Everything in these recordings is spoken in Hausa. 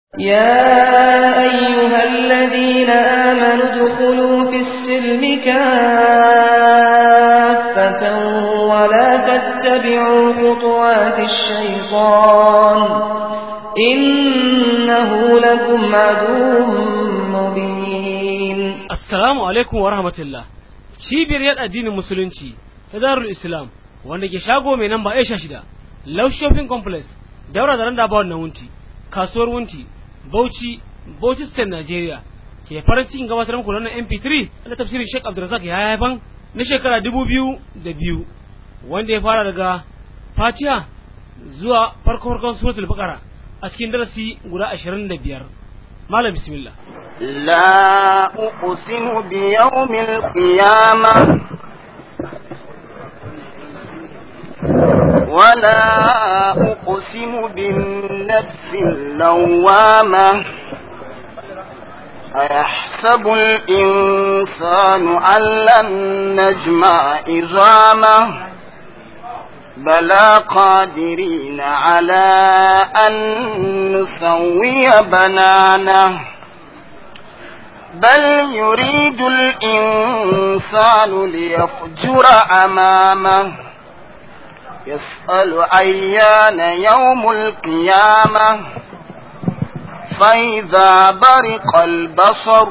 يا أيها الذين آمنوا ادخلوا في السلم كافة ولا تتبعوا خطوات الشيطان إنه لكم عدو مبين Assalamu alaikum wa rahmatullah. Cibiyar yada addinin musulunci ta Darul Islam wanda ke shago mai namba Aisha shida, Love Shopping Complex, daura da randa bawon na wunti, kasuwar wunti, Bauchi, Bauchi State Nigeria. Ke farin cikin gabatar muku wannan MP3 da tafsirin Sheikh Abdulrazak ya haifan na shekara dubu biyu da biyu wanda ya fara daga Fatiha zuwa farko farkon suratul Baqara a cikin darasi guda ashirin da biyar. Malam bismillah. لا أقسم بيوم القيامة ولا أقسم بالنفس اللوامة أيحسب الإنسان أن لن نجمع عظامه بلى قادرين على أن نسوي بنانه بل يريد الإنسان ليفجر أمامه يسأل أيان يوم القيامة فإذا برق البصر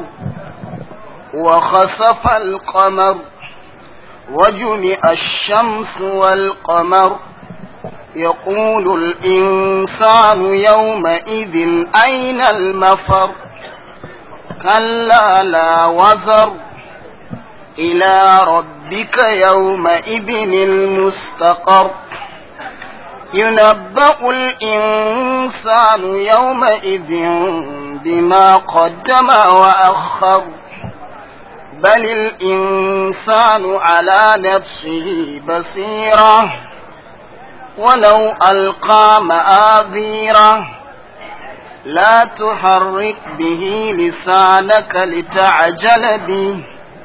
وخسف القمر وجمع الشمس والقمر يقول الإنسان يومئذ أين المفر كلا لا وزر إلى ربك يومئذ المستقر ينبأ الإنسان يومئذ بما قدم وأخر بل الإنسان على نفسه بصيرة ولو ألقى مآذيره لا تحرك به لسانك لتعجل به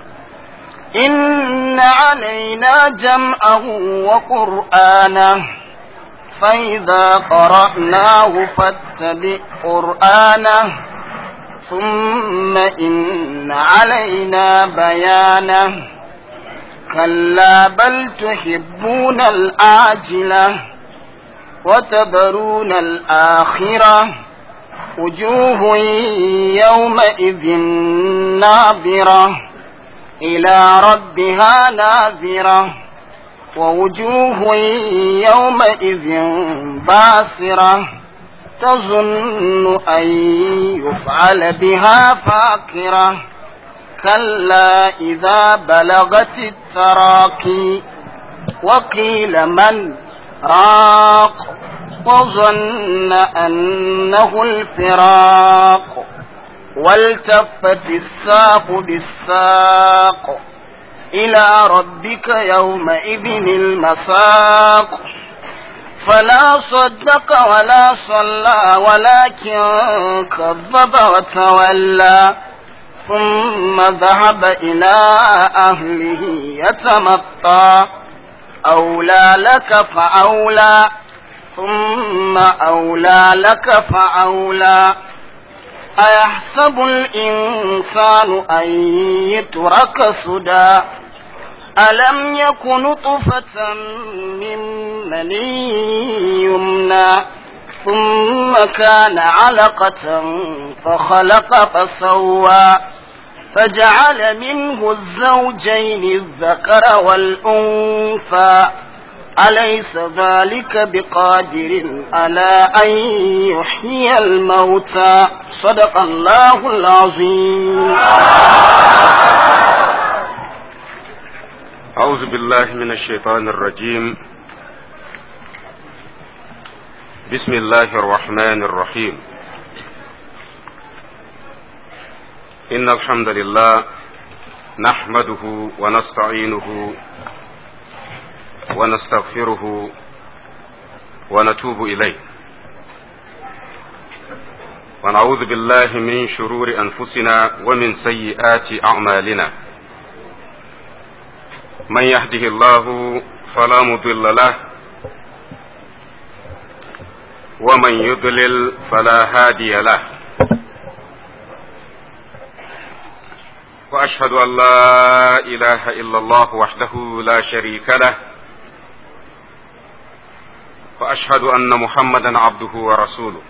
إن علينا جمعه وقرآنه فإذا قرأناه فاتبع قرآنه ثم إن علينا بيانه كلا بل تحبون الآجلة وتذرون الآخرة وجوه يومئذ ناظرة إلى ربها ناظرة ووجوه يومئذ باسرة تظن أن يفعل بها فاكرة كلا إذا بلغت التراكي وقيل من راق وظن أنه الفراق والتفت الساق بالساق إلى ربك يومئذ المساق فلا صدق ولا صلى ولكن كذب وتولى ثم ذهب إلى أهله يتمطى أولى لك فأولى ثم أولى لك فأولى أيحسب الإنسان أن يترك سدى ألم يكن طفة من مني يمنى ثم كان علقة فخلق فسوى فجعل منه الزوجين الذكر والأنثى أليس ذلك بقادر على أن يحيي الموتى صدق الله العظيم أعوذ بالله من الشيطان الرجيم بسم الله الرحمن الرحيم إن الحمد لله نحمده ونستعينه ونستغفره ونتوب إليه ونعوذ بالله من شرور أنفسنا ومن سيئات أعمالنا من يهده الله فلا مضل له ومن يضلل فلا هادي له وأشهد أن لا إله إلا الله وحده لا شريك له وأشهد أن محمدا عبده ورسوله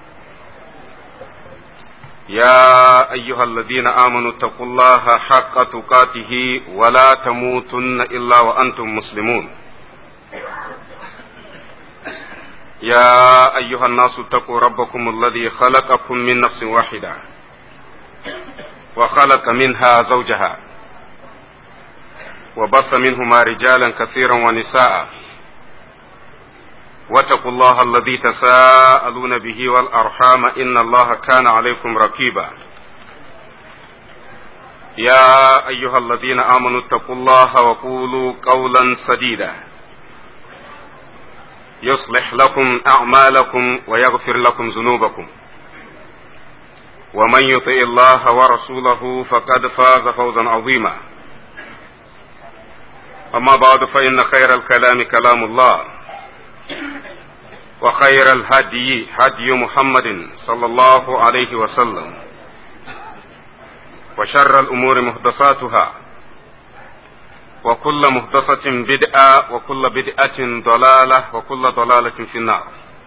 يا أيها الذين آمنوا اتقوا الله حق تقاته ولا تموتن إلا وأنتم مسلمون يا أيها الناس اتقوا ربكم الذي خلقكم من نفس واحدة وخلق منها زوجها وبث منهما رجالا كثيرا ونساء واتقوا الله الذي تساءلون به والأرحام إن الله كان عليكم رقيبا يا أيها الذين آمنوا اتقوا الله وقولوا قولا سديدا يصلح لكم أعمالكم ويغفر لكم ذنوبكم ومن يطع الله ورسوله فقد فاز فوزا عظيما أما بعد فإن خير الكلام كلام الله وخير الهدي هدي محمد صلى الله عليه وسلم وشر الأمور محدثاتها وكل محدثة بدعة وكل بدعة ضلالة وكل ضلالة في النار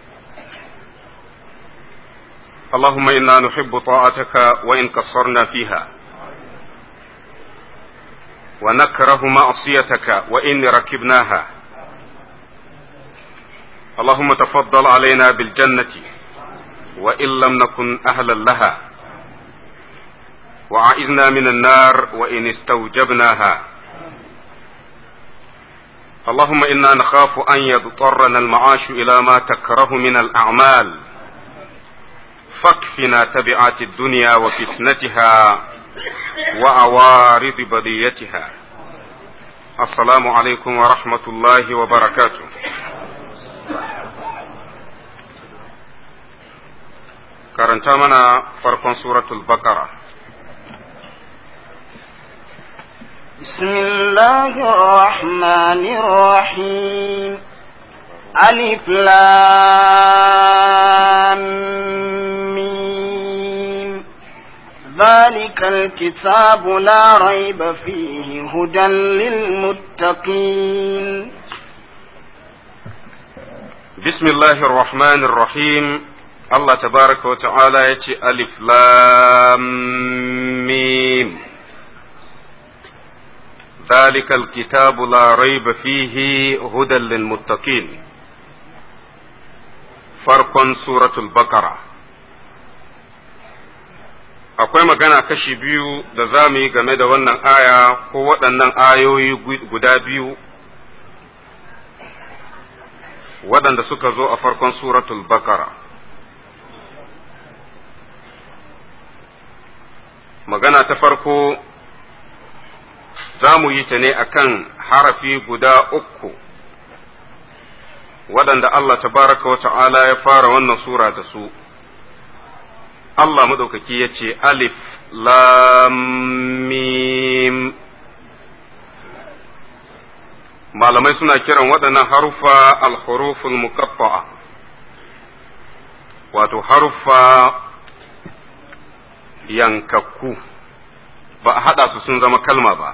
اللهم إنا نحب طاعتك وإن قصرنا فيها ونكره معصيتك وإن ركبناها اللهم تفضل علينا بالجنة وإن لم نكن أهلا لها وعائزنا من النار وإن استوجبناها اللهم إنا نخاف أن يضطرنا المعاش إلى ما تكره من الأعمال فاكفنا تبعات الدنيا وفتنتها وعوارض بليتها السلام عليكم ورحمة الله وبركاته karanta mana farkon suratul baqara بسم الله الرحمن الرحيم ألف لام ميم ذلك الكتاب لا ريب فيه هدى للمتقين بسم الله الرحمن الرحيم الله تبارك وتعالى يتي ألف لام ميم ذلك الكتاب لا ريب فيه هدى للمتقين فرق سورة البقرة akwai magana kashi biyu da za mu yi game da wannan aya ko waɗannan ayoyi guda biyu waɗanda suka zo a farkon suratul bakara magana ta farko za mu yi ta ne akan harafi guda uku waɗanda Allah tabaraka wa ta'ala ya fara wannan sura da su Allah maɗaukaki ya ce alif lam mim malamai suna kiran waɗannan harufa al-huruful muqaffa'a wato harufa yankakku ba a haɗa su sun zama kalma ba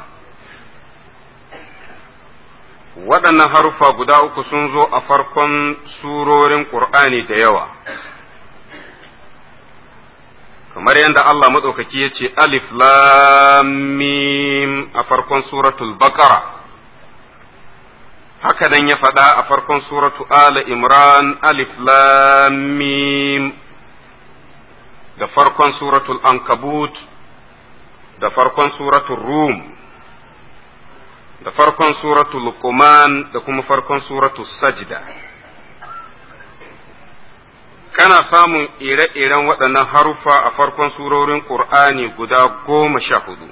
waɗannan harufa guda uku sun zo a farkon surorin ƙur'ani da yawa kamar yadda Allah maɗaukaki ya ce alif lam mim a farkon suratul baqara haka nan ya faɗa a farkon suratu ala imran alif lam mim da farkon suratul ankabut da farkon suratul rum da farkon suratul luqman da kuma farkon suratul sajda kana samun ire-iren waɗannan haruffa a farkon surorin ƙur'ani guda goma sha hudu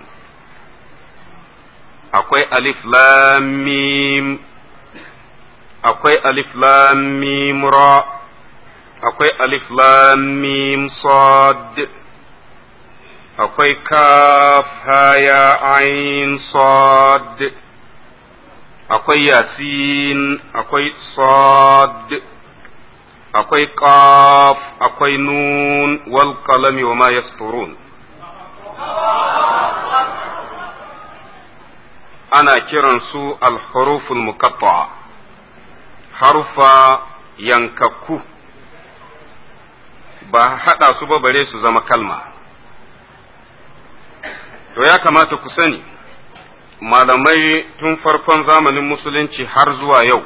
akwai alif lam mim akwai alif lam mim ra akwai alif lam mim sad akwai kaf haya ain sad akwai yasin akwai sad akwai qaf akwai nun wal qalami wa ma yasturun ana kiransu al-huruful muqatta'a harufa yankakku ba haɗa su ba bare su zama kalma to ya kamata ku sani malamai tun farkon zamanin musulunci har zuwa yau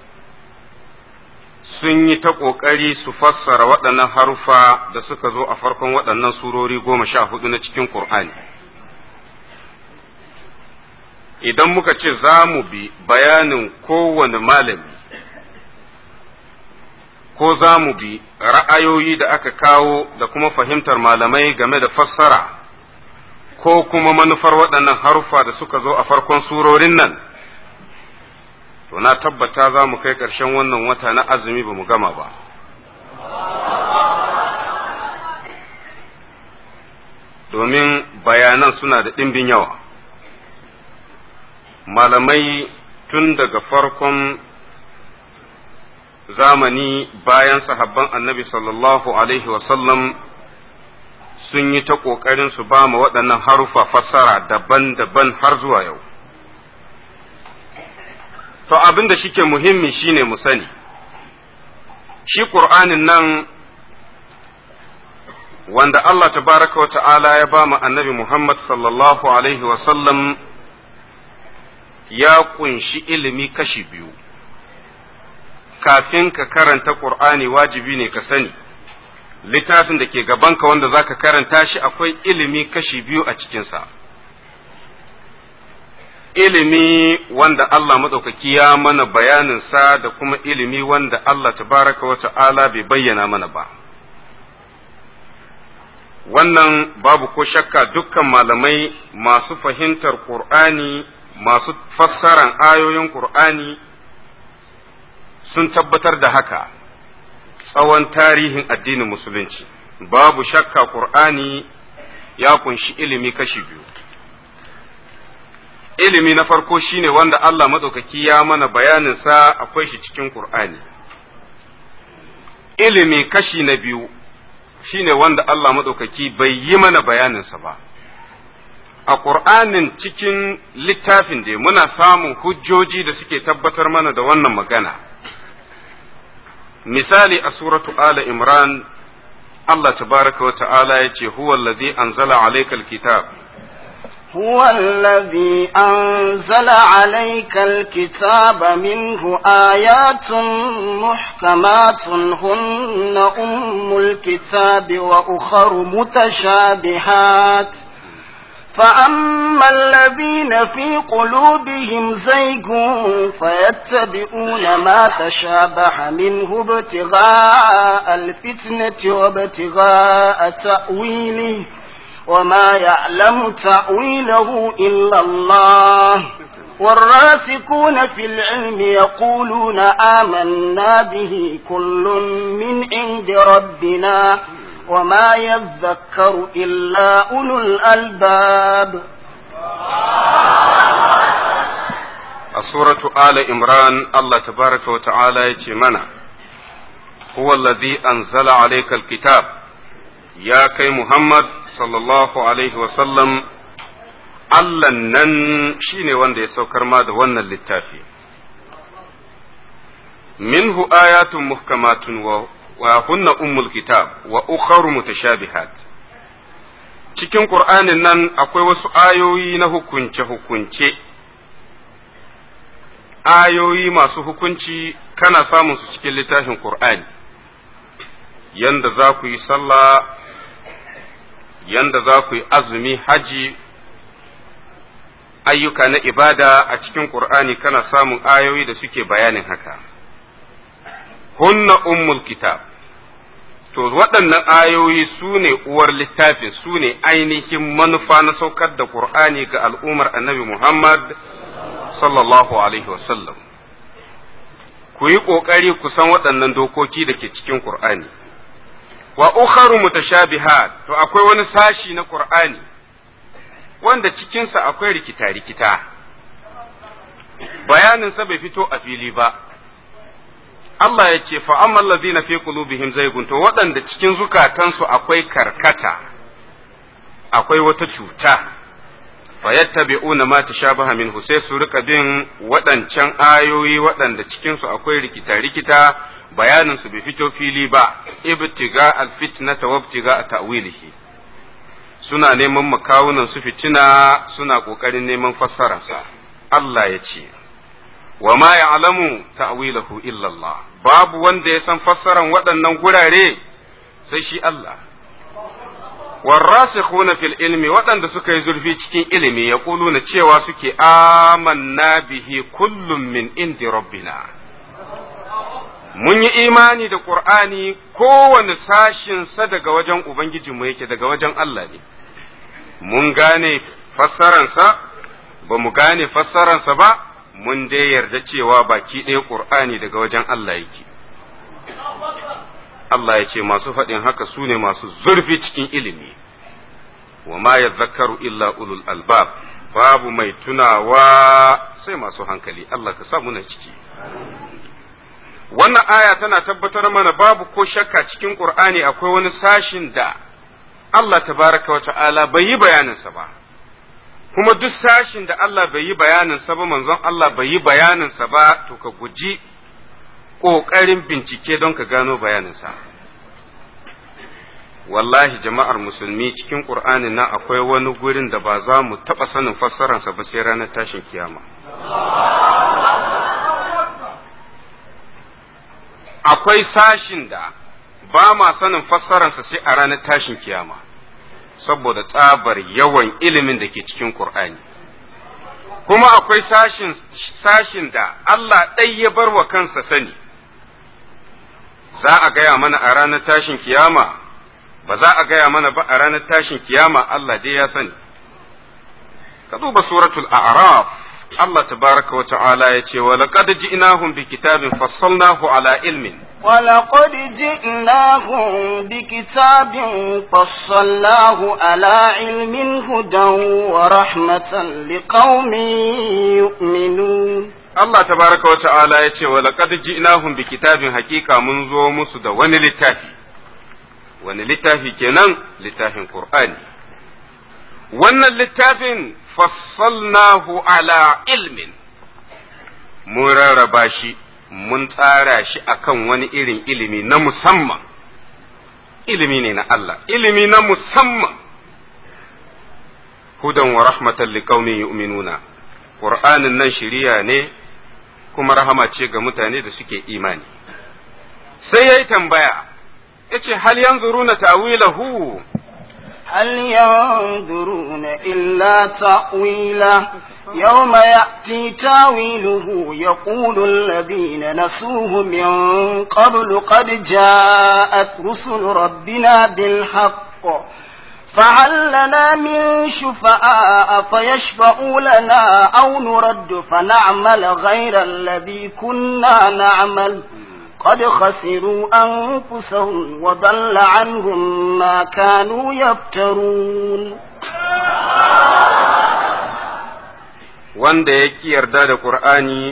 sun yi ta ƙoƙari su fassara waɗannan harufa da suka zo a farkon waɗannan surori goma sha hudu na cikin Ƙur'ani. Idan muka ce za mu bi bayanin kowane malami, ko za mu bi ra'ayoyi da aka kawo da kuma fahimtar malamai game da fassara, ko kuma manufar waɗannan harufa da suka zo a farkon surorin nan. to na tabbata za mu kai ƙarshen wannan wata na azumi ba mu gama ba. Domin bayanan suna da ɗimbin yawa. Malamai tun daga farkon zamani bayan sahabban annabi sallallahu Alaihi wasallam sun yi ta ƙoƙarin su ba mu waɗannan harufa fassara daban-daban har zuwa yau. to abin da shike muhimmi shine mu sani shi ƙur'anin nan wanda Allah tabaraka wa ta'ala ya ba mu annabi Muhammad sallallahu alaihi sallam ya kunshi ilimi kashi biyu kafin ka karanta ƙur'ani wajibi ne ka sani littafin da ke gabanka wanda za ka karanta shi akwai ilimi kashi biyu a cikinsa. ilimi wanda Allah maɗaukaki ya mana bayaninsa da kuma ilimi wanda Allah tabaraka wa ta'ala bai bayyana mana ba. Wannan babu ko shakka dukkan malamai masu fahimtar Ƙur'ani, masu fassaran ayoyin Ƙur'ani sun tabbatar da haka tsawon tarihin addinin Musulunci. Babu shakka Ƙur'ani ya kunshi ilimi kashi biyu. ilimi na farko shine wanda Allah maɗaukaki ya mana bayaninsa akwai shi cikin Ƙur'ani. Ilimi kashi na biyu shine wanda Allah maɗaukaki bai yi mana bayaninsa ba. A Ƙur'anin cikin littafin da muna samun hujjoji da suke tabbatar mana da wannan magana. Misali a suratu Ala Imran, Allah tabaraka wa ta'ala ya ce, Huwa allazi anzala alaikal kitab. هو الذي أنزل عليك الكتاب منه آيات محكمات هن أم الكتاب وأخر متشابهات فأما الذين في قلوبهم زيغ فيتبعون ما تشابه منه ابتغاء الفتنة وابتغاء تأويله وما يعلم تأويله إلا الله والراسكون في العلم يقولون آمنا به كل من عند ربنا وما يذكر إلا أولو الألباب سورة آل إمران الله تبارك وتعالى يتمنى هو الذي أنزل عليك الكتاب يا كي محمد sallallahu alaihi wasallam Allah nan shi ne wanda ya saukar ma da wannan littafi. Minhu ayatun muhkamatun wa hunna ummul kitab wa ukharu mutashabihat. Cikin Ƙur'anin nan akwai wasu ayoyi na hukunce-hukunce, ayoyi masu hukunci kana samun su cikin littafin Ƙur'ani, yanda za ku yi sallah yanda za ku yi azumi haji ayyuka na ibada a cikin Ƙur'ani kana samun ayoyi da suke bayanin haka. Hunna ummul kitab to waɗannan ayoyi su ne uwar littafin su ne ainihin manufa na saukar da Ƙur'ani ga al'ummar annabi Muhammad sallallahu Alaihi wasallam. Ku yi ƙoƙari ku san waɗannan dokoki da ke cikin Ƙur'ani. wa ukharu mutashabihat to akwai wani sashi na Qur'ani wanda cikinsa akwai rikita-rikita bayaninsa bai fito a fili ba Allah ya ce fa amma allazina fi qulubihim zaygun to waɗanda cikin zukatansu akwai karkata akwai wata cuta fayattabi'una ma tashabaha minhu sai su rika bin waɗancan ayoyi waɗanda cikin su akwai rikita-rikita bayanin su bai fito fili ba ibtiga alfitnata wa ibtiga ta'wilihi suna neman makawunan su fitina suna kokarin neman fassararsa Allah ya ce wa ma ya'lamu ta'wilahu illa Allah babu wanda ya san fassaran waɗannan gurare sai shi Allah warrasikhuna fil ilmi waɗanda suka yi zurfi cikin ilimi ya na cewa suke amanna bihi kullum min indi rabbina mun yi imani da qur'ani kowane sashin sa daga wajen ubangijinmu yake daga wajen Allah ne mun gane fassaransa ba mu gane fassaransa ba mun dai yarda cewa baki ɗaya qur'ani daga wajen Allah yake Allah ya ce masu faɗin haka su ne masu zurfi cikin ilimi, wa ma ya zakaru illa ulul albab babu mai tunawa sai masu hankali, Allah ka sa muna ciki. Wannan aya tana tabbatar mana babu ko shakka cikin Ƙur'ani akwai wani sashin da Allah tabaraka wa ta'ala bai yi bayaninsa ba, kuma duk sashin da Allah bai yi bayaninsa ba manzon Allah bai yi bayaninsa ba to ka guji ƙoƙarin bincike don ka gano bayaninsa. Wallahi jama'ar musulmi cikin ƙur'anin nan akwai wani gurin da ba za mu taɓa sanin fassararsa ba sai ranar tashin kiyama. Akwai sashin da ba ma sanin fassararsa sai a ranar tashin kiyama, saboda tsabar yawan ilimin da ke cikin ƙur'ani. Kuma akwai sashin, sashin da Allah ɗai ya bar wa kansa sani. za a gaya mana a ranar tashin kiyama ba za a gaya mana ba a ranar tashin kiyama Allah dai ya sani ka duba suratul a'raf Allah tabaraka wa ta'ala ya ce wa laqad ji'nahum bi kitabin fassalnahu ala ilmin ولقد جئناهم بكتاب فصلناه على علم هدى ورحمة لقوم يؤمنون Allah tabaraka wa ta'ala ya ce wa laqad ji'nahum bi kitabin haqiqa mun zo musu da wani littafi wani littafi kenan littafin Qur'ani wannan littafin fassalnahu ala ilmin mun rarraba shi mun tsara shi akan wani irin ilimi na musamman ilimi ne na Allah ilimi na musamman hudan wa rahmatan liqaumin yu'minuna Qur'anin nan shiriya ne kuma rahama ce ga mutane da suke imani. Sai ya yi tambaya, ya ce, Hal yanzuruna ta'wilahu هل ينظرون إلا تأويله يوم يأتي تاويله يقول الذين نسوه من قبل قد جاءت رسل ربنا بالحق فهل لنا من شفعاء فيشفعوا لنا أو نرد فنعمل غير الذي كنا نعمل قد خسروا أنفسهم وضل عنهم ما كانوا يفترون wanda ya ki yarda da Ƙur'ani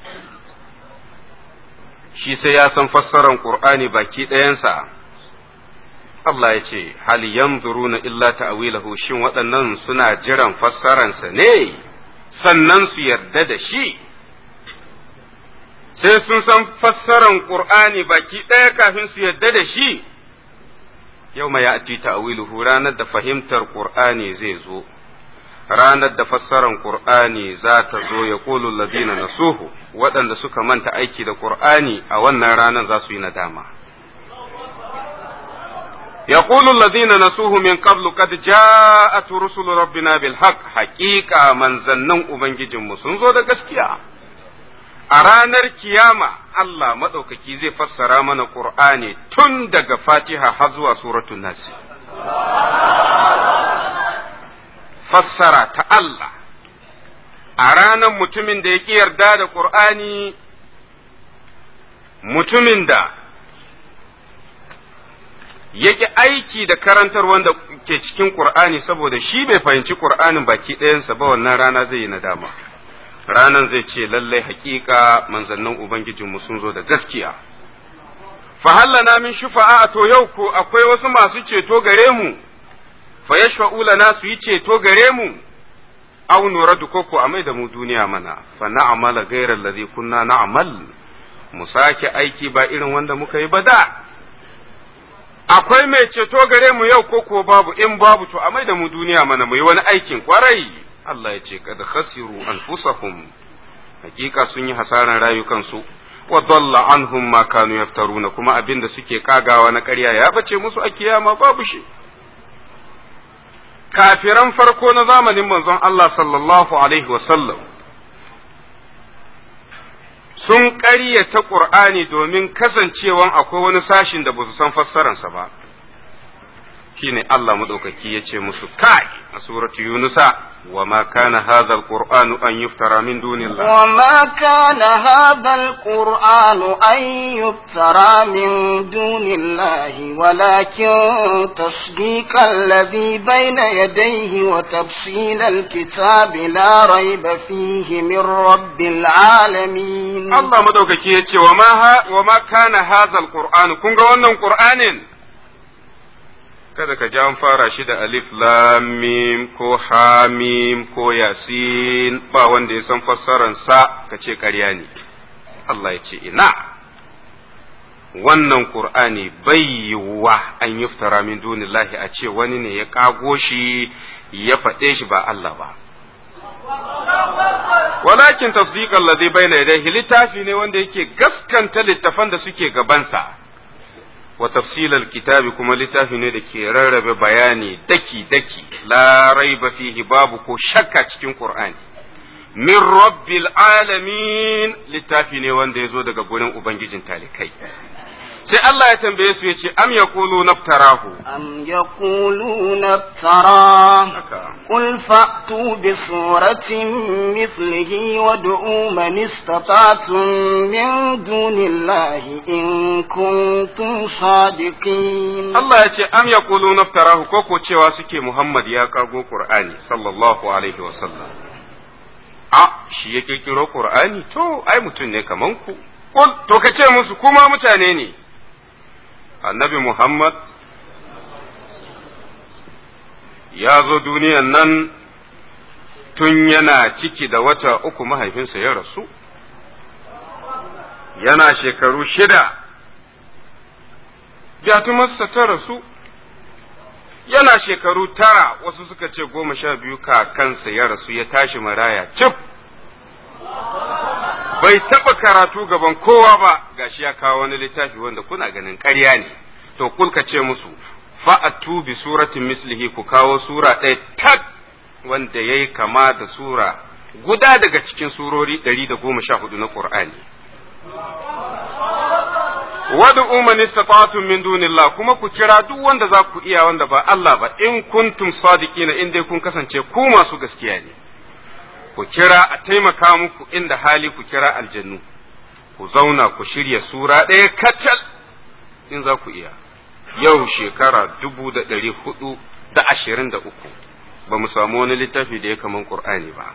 shi sai ya san fassarar Ƙur'ani baki ɗayansa. Allah ya ce, Hal yanzuruna illa ta'wilahu shin waɗannan suna jiran fassaransa ne, sannan su yarda da shi, sai sun san fassaran Ƙur'ani baki ɗaya kafin su yarda da shi, yau mai ya'ti ta'wiluhu ranar da fahimtar Ƙur'ani zai zo, ranar da fassaran Ƙur'ani za ta zo ya ƙulu ladina nasuhu waɗanda suka manta aiki da Ƙur'ani a wannan ranar za su yi nadama. يقول الذين نسوه من قبل قد جاءت رسل ربنا بالحق حقيقة من زنن أبنجي sun zo da gaskiya. a ranar kiyama Allah maɗaukaki zai fassara mana Ƙur'ani tun daga Fatiha har zuwa suratul Nasi. Fassara ta Allah a ranar mutumin da ya ƙi yarda da Ƙur'ani mutumin da yake aiki da karantar wanda ke cikin Qur'ani saboda shi bai fahimci Qur'anin baki ɗayansa ba wannan rana zai yi nadama ranan zai ce lallai haƙiƙa manzannin ubangijinmu sun zo da gaskiya fa hallana min shufa'a to yau ko akwai wasu masu ceto gare mu fa yashfa'u lana su yi ceto gare mu aw nuradu koko a mai da mu duniya mana fa na'mala ghayra alladhi kunna na'mal mu sake aiki ba irin wanda muka yi ba da akwai mai ceto gare mu yau koko babu in babu to a mai da mu duniya mana mu yi wani aikin kwarai Allah ya ce kad khasiru anfusahum hakika sun yi hasaran rayukansu wa dalla anhum ma kanu yaftaruna kuma abinda suke kagawa na ƙarya ya bace musu a kiyama babu shi kafiran farko na zamanin manzon Allah sallallahu alaihi wasallam sun ƙaryata ƙur'ani domin kasancewan akwai wani sashin da ba su san fassararsa ba shine Allah madaukaki ya ce musu kai a suratu yunusa wa ma kana hadha alqur'anu an yuftara min dunillah wa ma kana hadha alqur'anu an yuftara min dunillahi walakin tasdiqa alladhi bayna yadayhi wa tafsil alkitabi la rayba fihi min rabbil alamin Allah madaukaki ya ce wa ma wa ma kana hadha alqur'anu kun ga wannan qur'anin kada ka ji an fara shi da alif lam mim ko hamim ko yasin ba wanda ya san fassararsa ka ce ƙarya ne Allah ya ce ina wannan qur'ani bai yiwuwa an yuftara min dunillahi a ce wani ne ya kago shi ya faɗe shi ba Allah ba walakin tasdiqan ladhi bayna yadayhi littafi ne wanda yake gaskanta littafan da suke gabansa wa tafsilal kitabi kuma littafi ne da ke rarrabe bayani daki daki la raiba fihi babu ko shakka cikin qur'ani min rabbil alamin littafi ne wanda ya zo daga gurin ubangijin talikai sai Allah ya tambaye su yace am yaqulu naftarahu am yaquluna naftara qul fa'tu bi suratin mithlihi wad'u man istata'tum min dunillahi in kuntum sadiqin Allah ya ce am yaqulu naftarahu ko ko cewa suke Muhammad ya kago Qur'ani sallallahu alaihi wa sallam a shi ya kirkiro Qur'ani to ai mutum ne kaman ku to ka ce musu kuma mutane ne annabi Muhammad ya zo duniyan nan tun yana ciki da wata uku mahaifinsa ya rasu, yana shekaru shida, jatumarsa ta rasu, yana shekaru tara wasu suka ce goma sha biyu kakansa ya rasu ya tashi maraya cif. bai taɓa karatu gaban kowa ba gashi ya kawo wani littafi wanda kuna ganin ƙarya ne to kulka ce musu fa'atu bi suratin mislihi ku kawo sura ɗaya tak wanda ya yi kama da sura guda daga cikin surori ɗari da goma sha hudu na ƙur'ani wadu umman istata'tum min dunillah kuma ku kira duk wanda za ku iya wanda ba Allah ba in kuntum sadiqina in dai kun kasance ku masu gaskiya ne ku kira a taimaka muku inda hali ku kira aljannu ku zauna ku shirya sura ɗaya kacal in za ku iya yau shekara dubu da ɗari hudu da ashirin da uku ba mu samu wani littafi da ya kaman ƙur'ani ba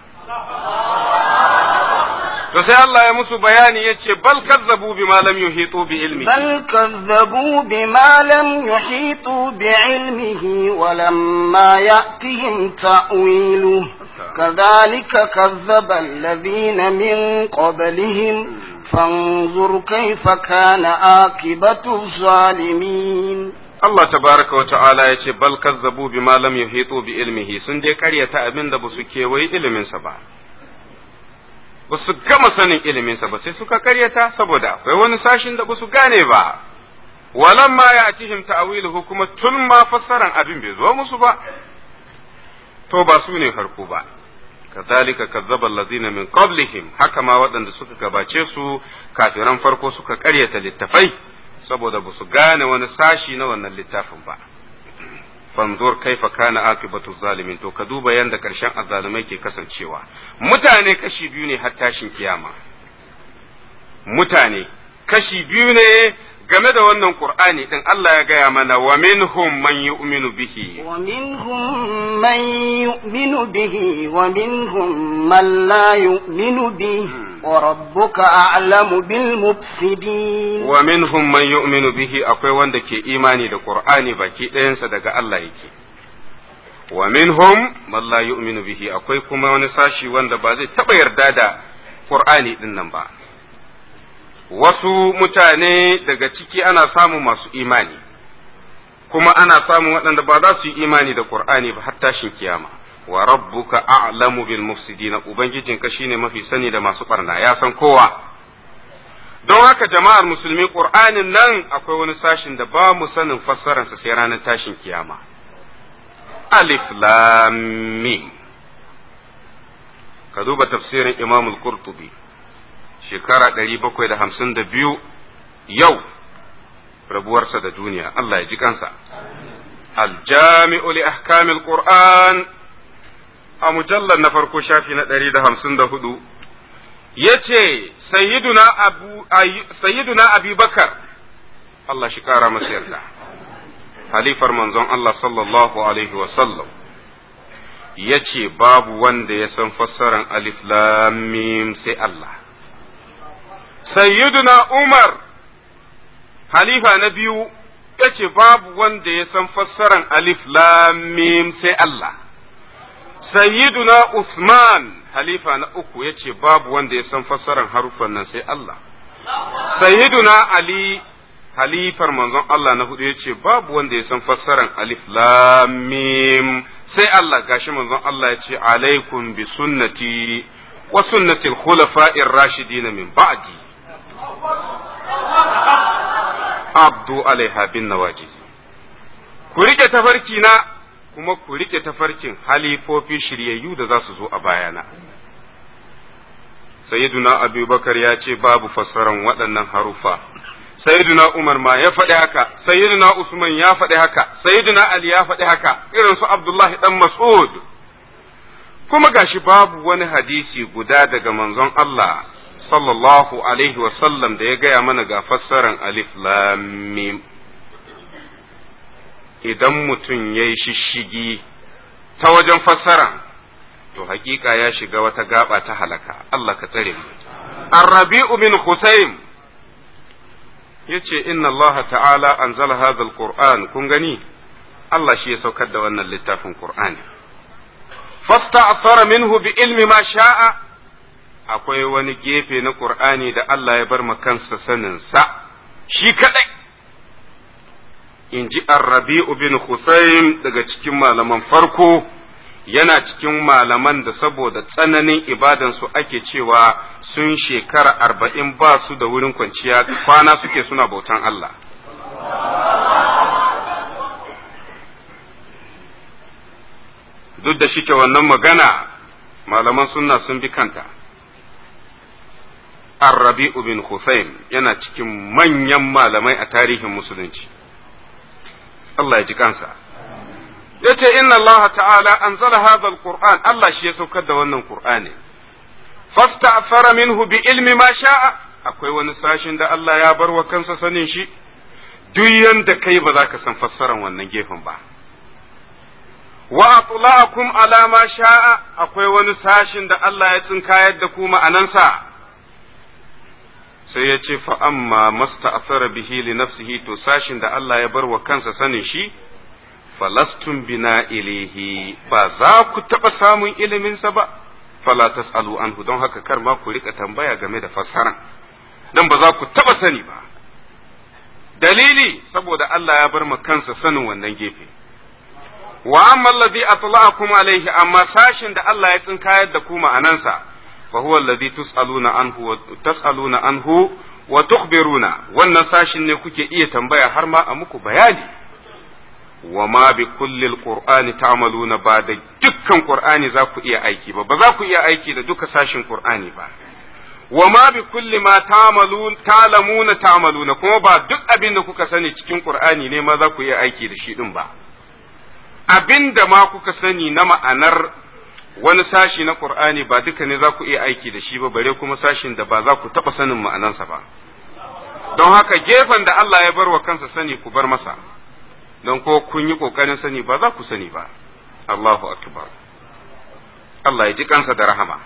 to sai Allah ya musu bayani ya ce bal kazzabu bima lam yuhitu bi ilmi bal kazzabu bima lam yuhitu bi ilmihi wa lamma ya'tihim ta'wilu كذلك كذب الذين من قبلهم فانظر كيف كان عاقبة الظالمين Allah tabaraka wa ta'ala ya ce bal kazzabu bima lam yuhitu bi ilmihi sun dai karyata abin da basu kewaye iliminsa ba basu gama sanin iliminsa ba sai suka karyata saboda akwai wani sashin da basu gane ba walan ma ya atihim ta'wiluhu kuma tun ma fassaran abin bai zo musu ba to ba su ne farko ba kazalika kazzaba allazina min qablihim haka ma waɗanda suka gabace su kafiran farko suka karyata littafai saboda ba su gane wani sashi na wannan littafin ba fanzur kaifa kana akibatu zalimin to ka duba yanda karshen azzalumai ke kasancewa mutane kashi biyu ne har tashin kiyama mutane kashi biyu ne game da wannan qur'ani din Allah ya gaya mana wa minhum man yu'minu bihi wa minhum man yu'minu bihi wa minhum man la yu'minu bihi wa rabbuka a'lamu bil mufsidin wa minhum man yu'minu bihi akwai wanda ke imani da qur'ani baki ɗayansa daga Allah yake wa minhum man la yu'minu bihi akwai kuma wani sashi wanda ba zai taba yarda da Qur'ani din nan ba wasu mutane daga ciki ana samun masu imani kuma ana samun waɗanda ba za su yi imani da Qur'ani ba har tashin kiyama wa rabbuka a'lamu bil mufsidina ubangijinka shine mafi sani da masu barna ya san kowa don haka jama'ar musulmi Qur'anin nan akwai wani sashin da ba mu sanin fassararsa sai ranar tashin kiyama alif lam mim ka duba tafsirin Imam al-Qurtubi shekara 752 yau rabuwarsa da duniya Allah ya ji kansa al-jami'u li ahkamil qur'an a mujallar na farko shafi na 154 yace sayyiduna abu sayyiduna abubakar Allah shi kara masa yarda halifar manzon Allah sallallahu alaihi wa sallam yace babu wanda ya san fassaran alif lam mim sai Allah sayyiduna Umar halifa na biyu yace babu wanda ya san fassaran alif lam mim sai Allah sayyiduna Uthman halifa na uku yace babu wanda ya san fassaran harufan nan sai Allah sayyiduna Ali halifar manzon Allah na hudu yace babu wanda ya san fassaran alif lam mim sai Allah gashi manzon Allah yace alaikum bi sunnati wa sunnati al-khulafa'ir rashidin min ba'di abdu alaiha bin nawajiz ku rike tafarki na kuma ku rike tafarkin halifofi shiryayyu da za su zo a bayana sayyiduna abubakar ya ce babu fassaran waɗannan harufa sayyiduna umar ma ya faɗi haka sayyiduna usman ya faɗi haka sayyiduna ali ya faɗi haka irin su abdullahi dan mas'ud kuma gashi babu wani hadisi guda daga manzon Allah sallallahu alaihi wasallam da ya gaya mana ga fassaran alif lam mim idan mutum ya yi shishigi ta wajen fassara to hakika ya shiga wata gaba ta halaka Allah ka tsare mu Ar-Rabi'u bin Husayn yace inna Allah ta'ala anzala hadha al-Qur'an kun gani Allah shi ya saukar da wannan littafin Qur'ani fasta'thara minhu bi ilmi ma sha'a akwai wani gefe na Qur'ani da Allah ya bar kansa sanin sa shi kadai in ji Ar-Rabi'u bin Husayn daga cikin malaman farko yana cikin malaman da saboda tsananin ibadansu ake cewa sun shekara arba'in ba su da wurin kwanciya kwana suke suna bautan Allah. Duk da shike wannan magana malaman sunna sun bi kanta. Ar-Rabi'u bin Hussein yana cikin manyan malamai a tarihin musulunci. Allah ya ji kansa. yace inna Allah ta'ala anzala hadha alquran Allah shi ya saukar da wannan qur'ani fasta'fara minhu bi ilmi ma sha'a akwai wani sashin da Allah ya bar wa kansa sanin shi duk yanda kai ba za ka san fassaran wannan gefen ba wa atla'akum ala ma sha'a akwai wani sashin da Allah ya tsinkayar da ku ma'anansa sai ya ce fa amma masta'asara bihi li nafsihi to sashin da Allah ya bar wa kansa sanin shi falastun bina ilihi ba za ku taɓa samun iliminsa ba fala tas'alu anhu don haka kar ma ku rika tambaya game da fassara don ba za ku taɓa sani ba dalili saboda Allah ya bar kansa sanin wannan gefe wa amma alladhi atla'akum alayhi amma sashin da Allah ya tsinkayar da ku ma'anansa fa huwa alladhi tus'aluna anhu wa tas'aluna anhu wa tukhbiruna wannan sashin ne kuke iya tambaya har ma a muku bayani wa ma bi kullil qur'ani ta'maluna ba da dukkan qur'ani za ku iya aiki ba ba za ku iya aiki da duka sashin qur'ani ba wa ma bi kulli ma ta'malun ta'lamuna ta'maluna kuma ba duk abin da kuka sani cikin qur'ani ne ma za ku iya aiki da shi din ba abin da ma kuka sani na ma'anar wani sashi na qur'ani ba duka ne za ku iya aiki da shi ba bare kuma sashin da ba za ku taba sanin ma'anansa ba don haka gefen da Allah ya bar wa kansa sani ku bar masa don ko kun yi ƙoƙarin sani ba za ku sani ba Allahu akbar Allah ya ji kansa da rahama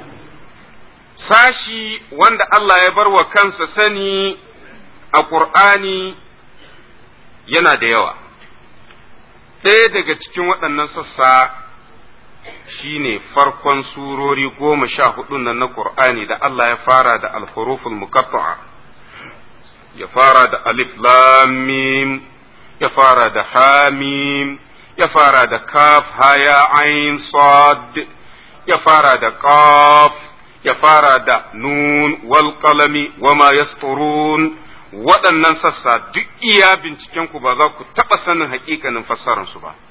sashi wanda Allah ya bar wa kansa sani a ƙur'ani yana da yawa ɗaya daga cikin waɗannan sassa shine farkon surori goma sha hudu nan na Qur'ani da Allah ya fara da alhuruful muqatta'a ya fara da alif lam mim ya fara da hamim ya fara da kaf haya ain sad ya fara da qaf ya fara da nun wal qalami wama yasturun waɗannan sassa duk iya binciken ku ba za ku taɓa sanin hakikanin fassararsu ba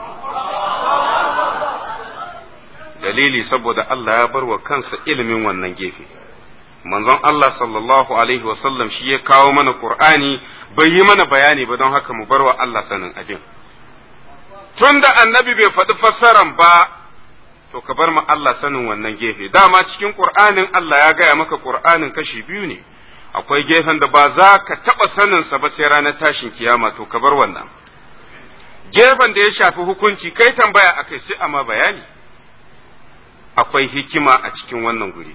dalili saboda Allah ya bar wa kansa ilimin wannan gefe manzon Allah sallallahu alaihi wasallam shi ya kawo mana Qur'ani bai yi mana bayani ba don haka mu bar wa Allah sanin abin tunda annabi bai faɗi fassaran ba to ka bar ma Allah sanin wannan gefe dama cikin Qur'anin Allah ya gaya maka Qur'anin kashi biyu ne akwai gefen da ba za ka taɓa saninsa ba sai ranar tashin kiyama to ka bar wannan gefen da ya shafi hukunci kai tambaya akai sai amma bayani akwai hikima a cikin wannan guri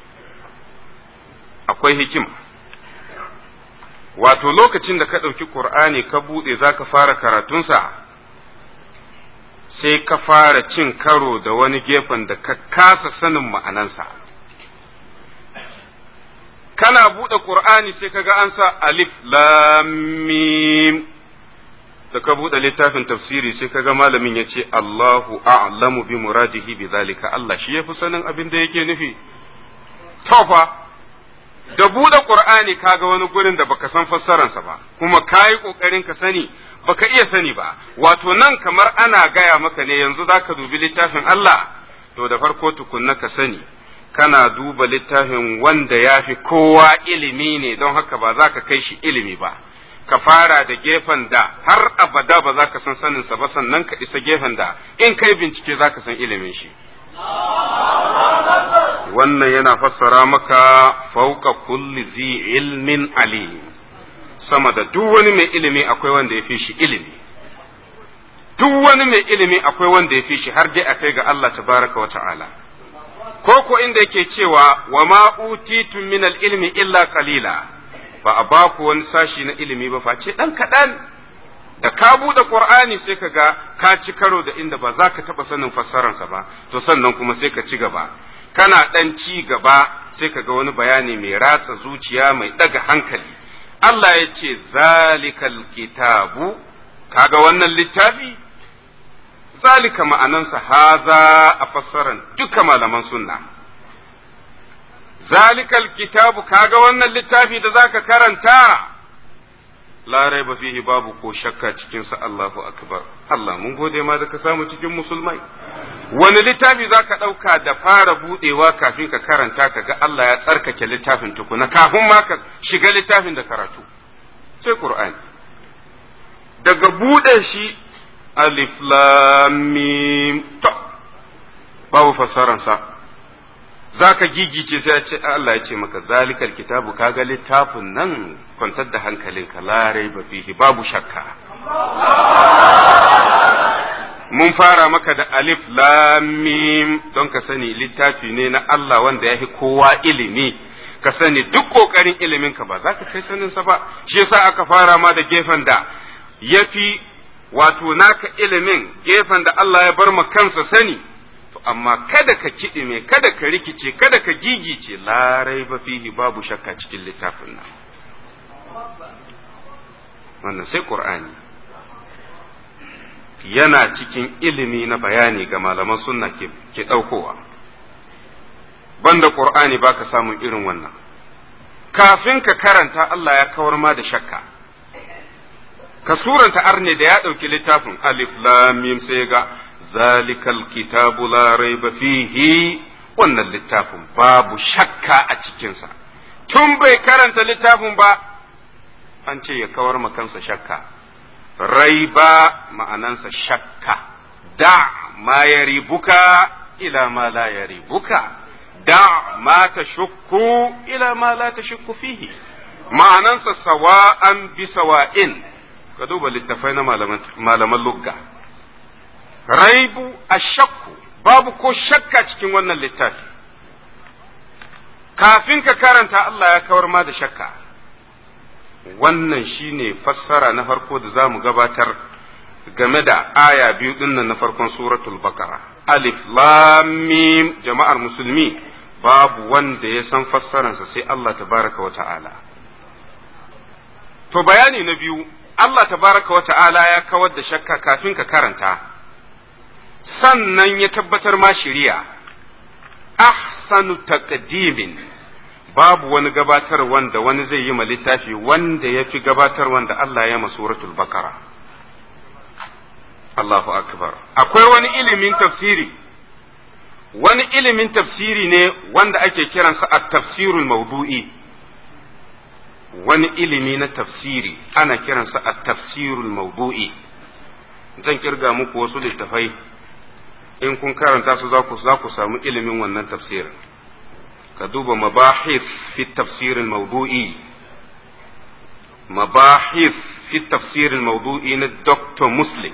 akwai hikima wato lokacin da ka ɗauki ƙur'ani ka buɗe za ka fara karatunsa sai ka fara cin karo da wani gefen da ka kasa sanin ma'anansa kana buɗe ƙur'ani sai ka ga an sa alif lamim da ka buɗe littafin tafsiri sai ka ga malamin ya ce Allahu a'lamu bi muradihi bi zalika Allah shi yafi sanin abin da yake nufi tofa da buɗe ƙur'ani ka ga wani gurin da baka san fassararsa ba kuma ka yi ƙoƙarin ka sani baka iya sani ba wato nan kamar ana gaya maka ne yanzu za ka dubi littafin Allah to da farko tukunna ka sani kana duba littafin wanda ya fi kowa ilimi ne don haka ba za ka kai shi ilimi ba ka fara da gefen da har abada ba za ka san saninsa ba sannan ka isa gefen da in kai bincike za ka san ilimin shi wannan yana fassara maka fauka kulli zi ilmin alim sama da duk wani mai ilimi akwai wanda ya fi shi ilimi duk wani mai ilimi akwai wanda ya fi shi har dai akai ga Allah tabaraka wa ta'ala ko ko inda yake cewa wa ma utitu min ilmi illa qalila ba a ba ku wani sashi na ilimi ba face dan kaɗan da ka buɗe qur'ani sai ka ga ka ci karo da inda ba za ka taɓa sanin fassararsa ba to sannan kuma sai ka ci gaba kana ɗan ci gaba sai ka ga wani bayani mai ratsa zuciya mai ɗaga hankali Allah ya ce zalikal kitabu kaga wannan littafi zalika ma'anansa haza a fassaran duka malaman sunna zalikal kitabu kaga wannan littafi da zaka karanta la raiba fihi babu ko shakka cikin sa Allahu akbar Allah mun gode ma da ka samu cikin musulmai wani littafi zaka dauka da fara budewa kafin ka karanta kaga Allah ya tsarkake littafin tukuna kafin ma ka shiga littafin da karatu sai Qur'ani daga bude shi alif lam mim to babu fassaran sa zaka gigice sai ya ce Allah ya ce maka zalikal kitabu kaga littafin nan kwantar da hankalinka la raiba fihi babu shakka mun fara maka da alif lam mim don ka sani littafi ne na Allah wanda yafi kowa ilimi ka sani duk kokarin ilimin ka ba za ka kai sanin sa ba shi yasa aka fara ma da gefen da yafi wato naka ilimin gefen da Allah ya bar ma kansa sani to amma kada ka kiɗime kada ka rikice kada ka gigice larai ba fihi babu shakka cikin littafin nan wannan sai qur'ani yana cikin ilimi na bayani ga malaman sunna ke, ke ɗaukowa banda qur'ani baka samun irin wannan kafin ka karanta Allah ya kawar ma da shakka ka suranta arne da ya ɗauki littafin alif lam mim sai ga zalikal kitabu la raiba fihi wannan littafin babu shakka a cikinsa tun bai karanta littafin ba an ce ya kawar ma kansa shakka raiba ma'anansa shakka da ma ya ribuka ila ma la ya ribuka da ma ta shukku ila ma la ta shukku fihi ma'anansa sawa'an bi sawa'in ka duba littafai na malaman lugga raibu a shakku babu ko shakka cikin wannan littafi kafin ka karanta Allah ya kawar ma da shakka wannan shine fassara na farko da za mu gabatar game da aya biyu dinnan na farkon suratul baqara alif lam mim jama'ar musulmi babu wanda ya san fassararsa sai Allah tabaraka wa ta'ala to bayani na biyu Allah tabaraka wa ta'ala ya kawar da shakka kafin ka karanta sannan ya tabbatar ma shiriya ahsanu taqdimin babu wani gabatar wanda wani zai yi ma littafi wanda ya fi gabatar wanda Allah ya ma suratul bakara Allahu akbar akwai wani ilimin tafsiri wani ilimin tafsiri ne wanda ake kiransa at-tafsirul mawdu'i wani ilimi na tafsiri ana kiransa at-tafsirul mawdu'i zan kirga muku wasu littafai in kun karanta su za ku za ku samu ilimin wannan tafsirin ka duba mabahith fi tafsirin mawdu'i mabahith fi tafsirin mawdu'i na Dr. Muslim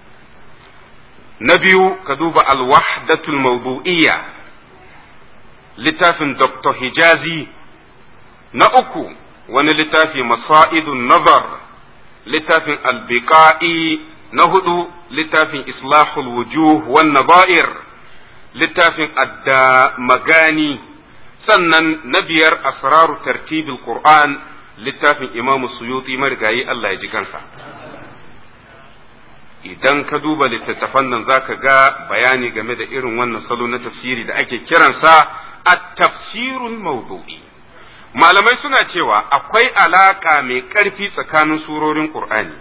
na biyu ka duba alwahdatul mawdu'iyya littafin Dr. Hijazi na uku wani littafi masa'idun nazar littafin albiqa'i na hudu littafin islahul wujuh wan nabair littafin adda magani sannan na biyar asraru tartibil qur'an littafin imamu suyuti marigayi Allah ya ji kansa idan ka duba littattafan nan zaka ga bayani game da irin wannan salo na tafsiri da ake kiransa at-tafsirul mawdu'i malamai suna cewa akwai alaka mai ƙarfi tsakanin surorin qur'ani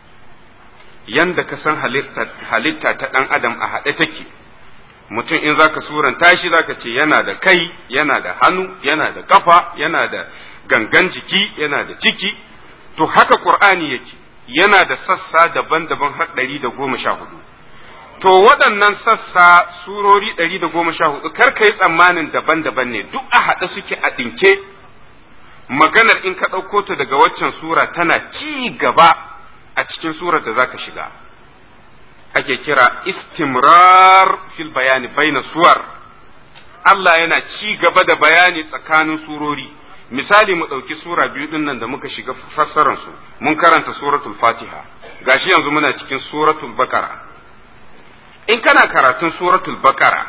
yanda ka san halitta ta ɗan adam a haɗe take mutum in zaka suranta shi zaka ce yana da kai yana da hannu yana da kafa yana da gangan jiki yana da ciki to haka qur'ani yake yana da sassa daban-daban har ɗari da goma sha hudu to waɗannan sassa surori ɗari da goma sha hudu kar ka yi tsammanin daban-daban ne duk a haɗe suke a ɗinke maganar in ka ɗauko ta daga waccan sura tana ci gaba a cikin surar da zaka shiga ake kira istimrar fil bayani baina suwar Allah yana ci gaba da bayani tsakanin surori misali mu ɗauki sura biyu ɗin nan da muka shiga fassarar su mun karanta suratul fatiha gashi yanzu muna cikin suratul bakara in kana karatun suratul bakara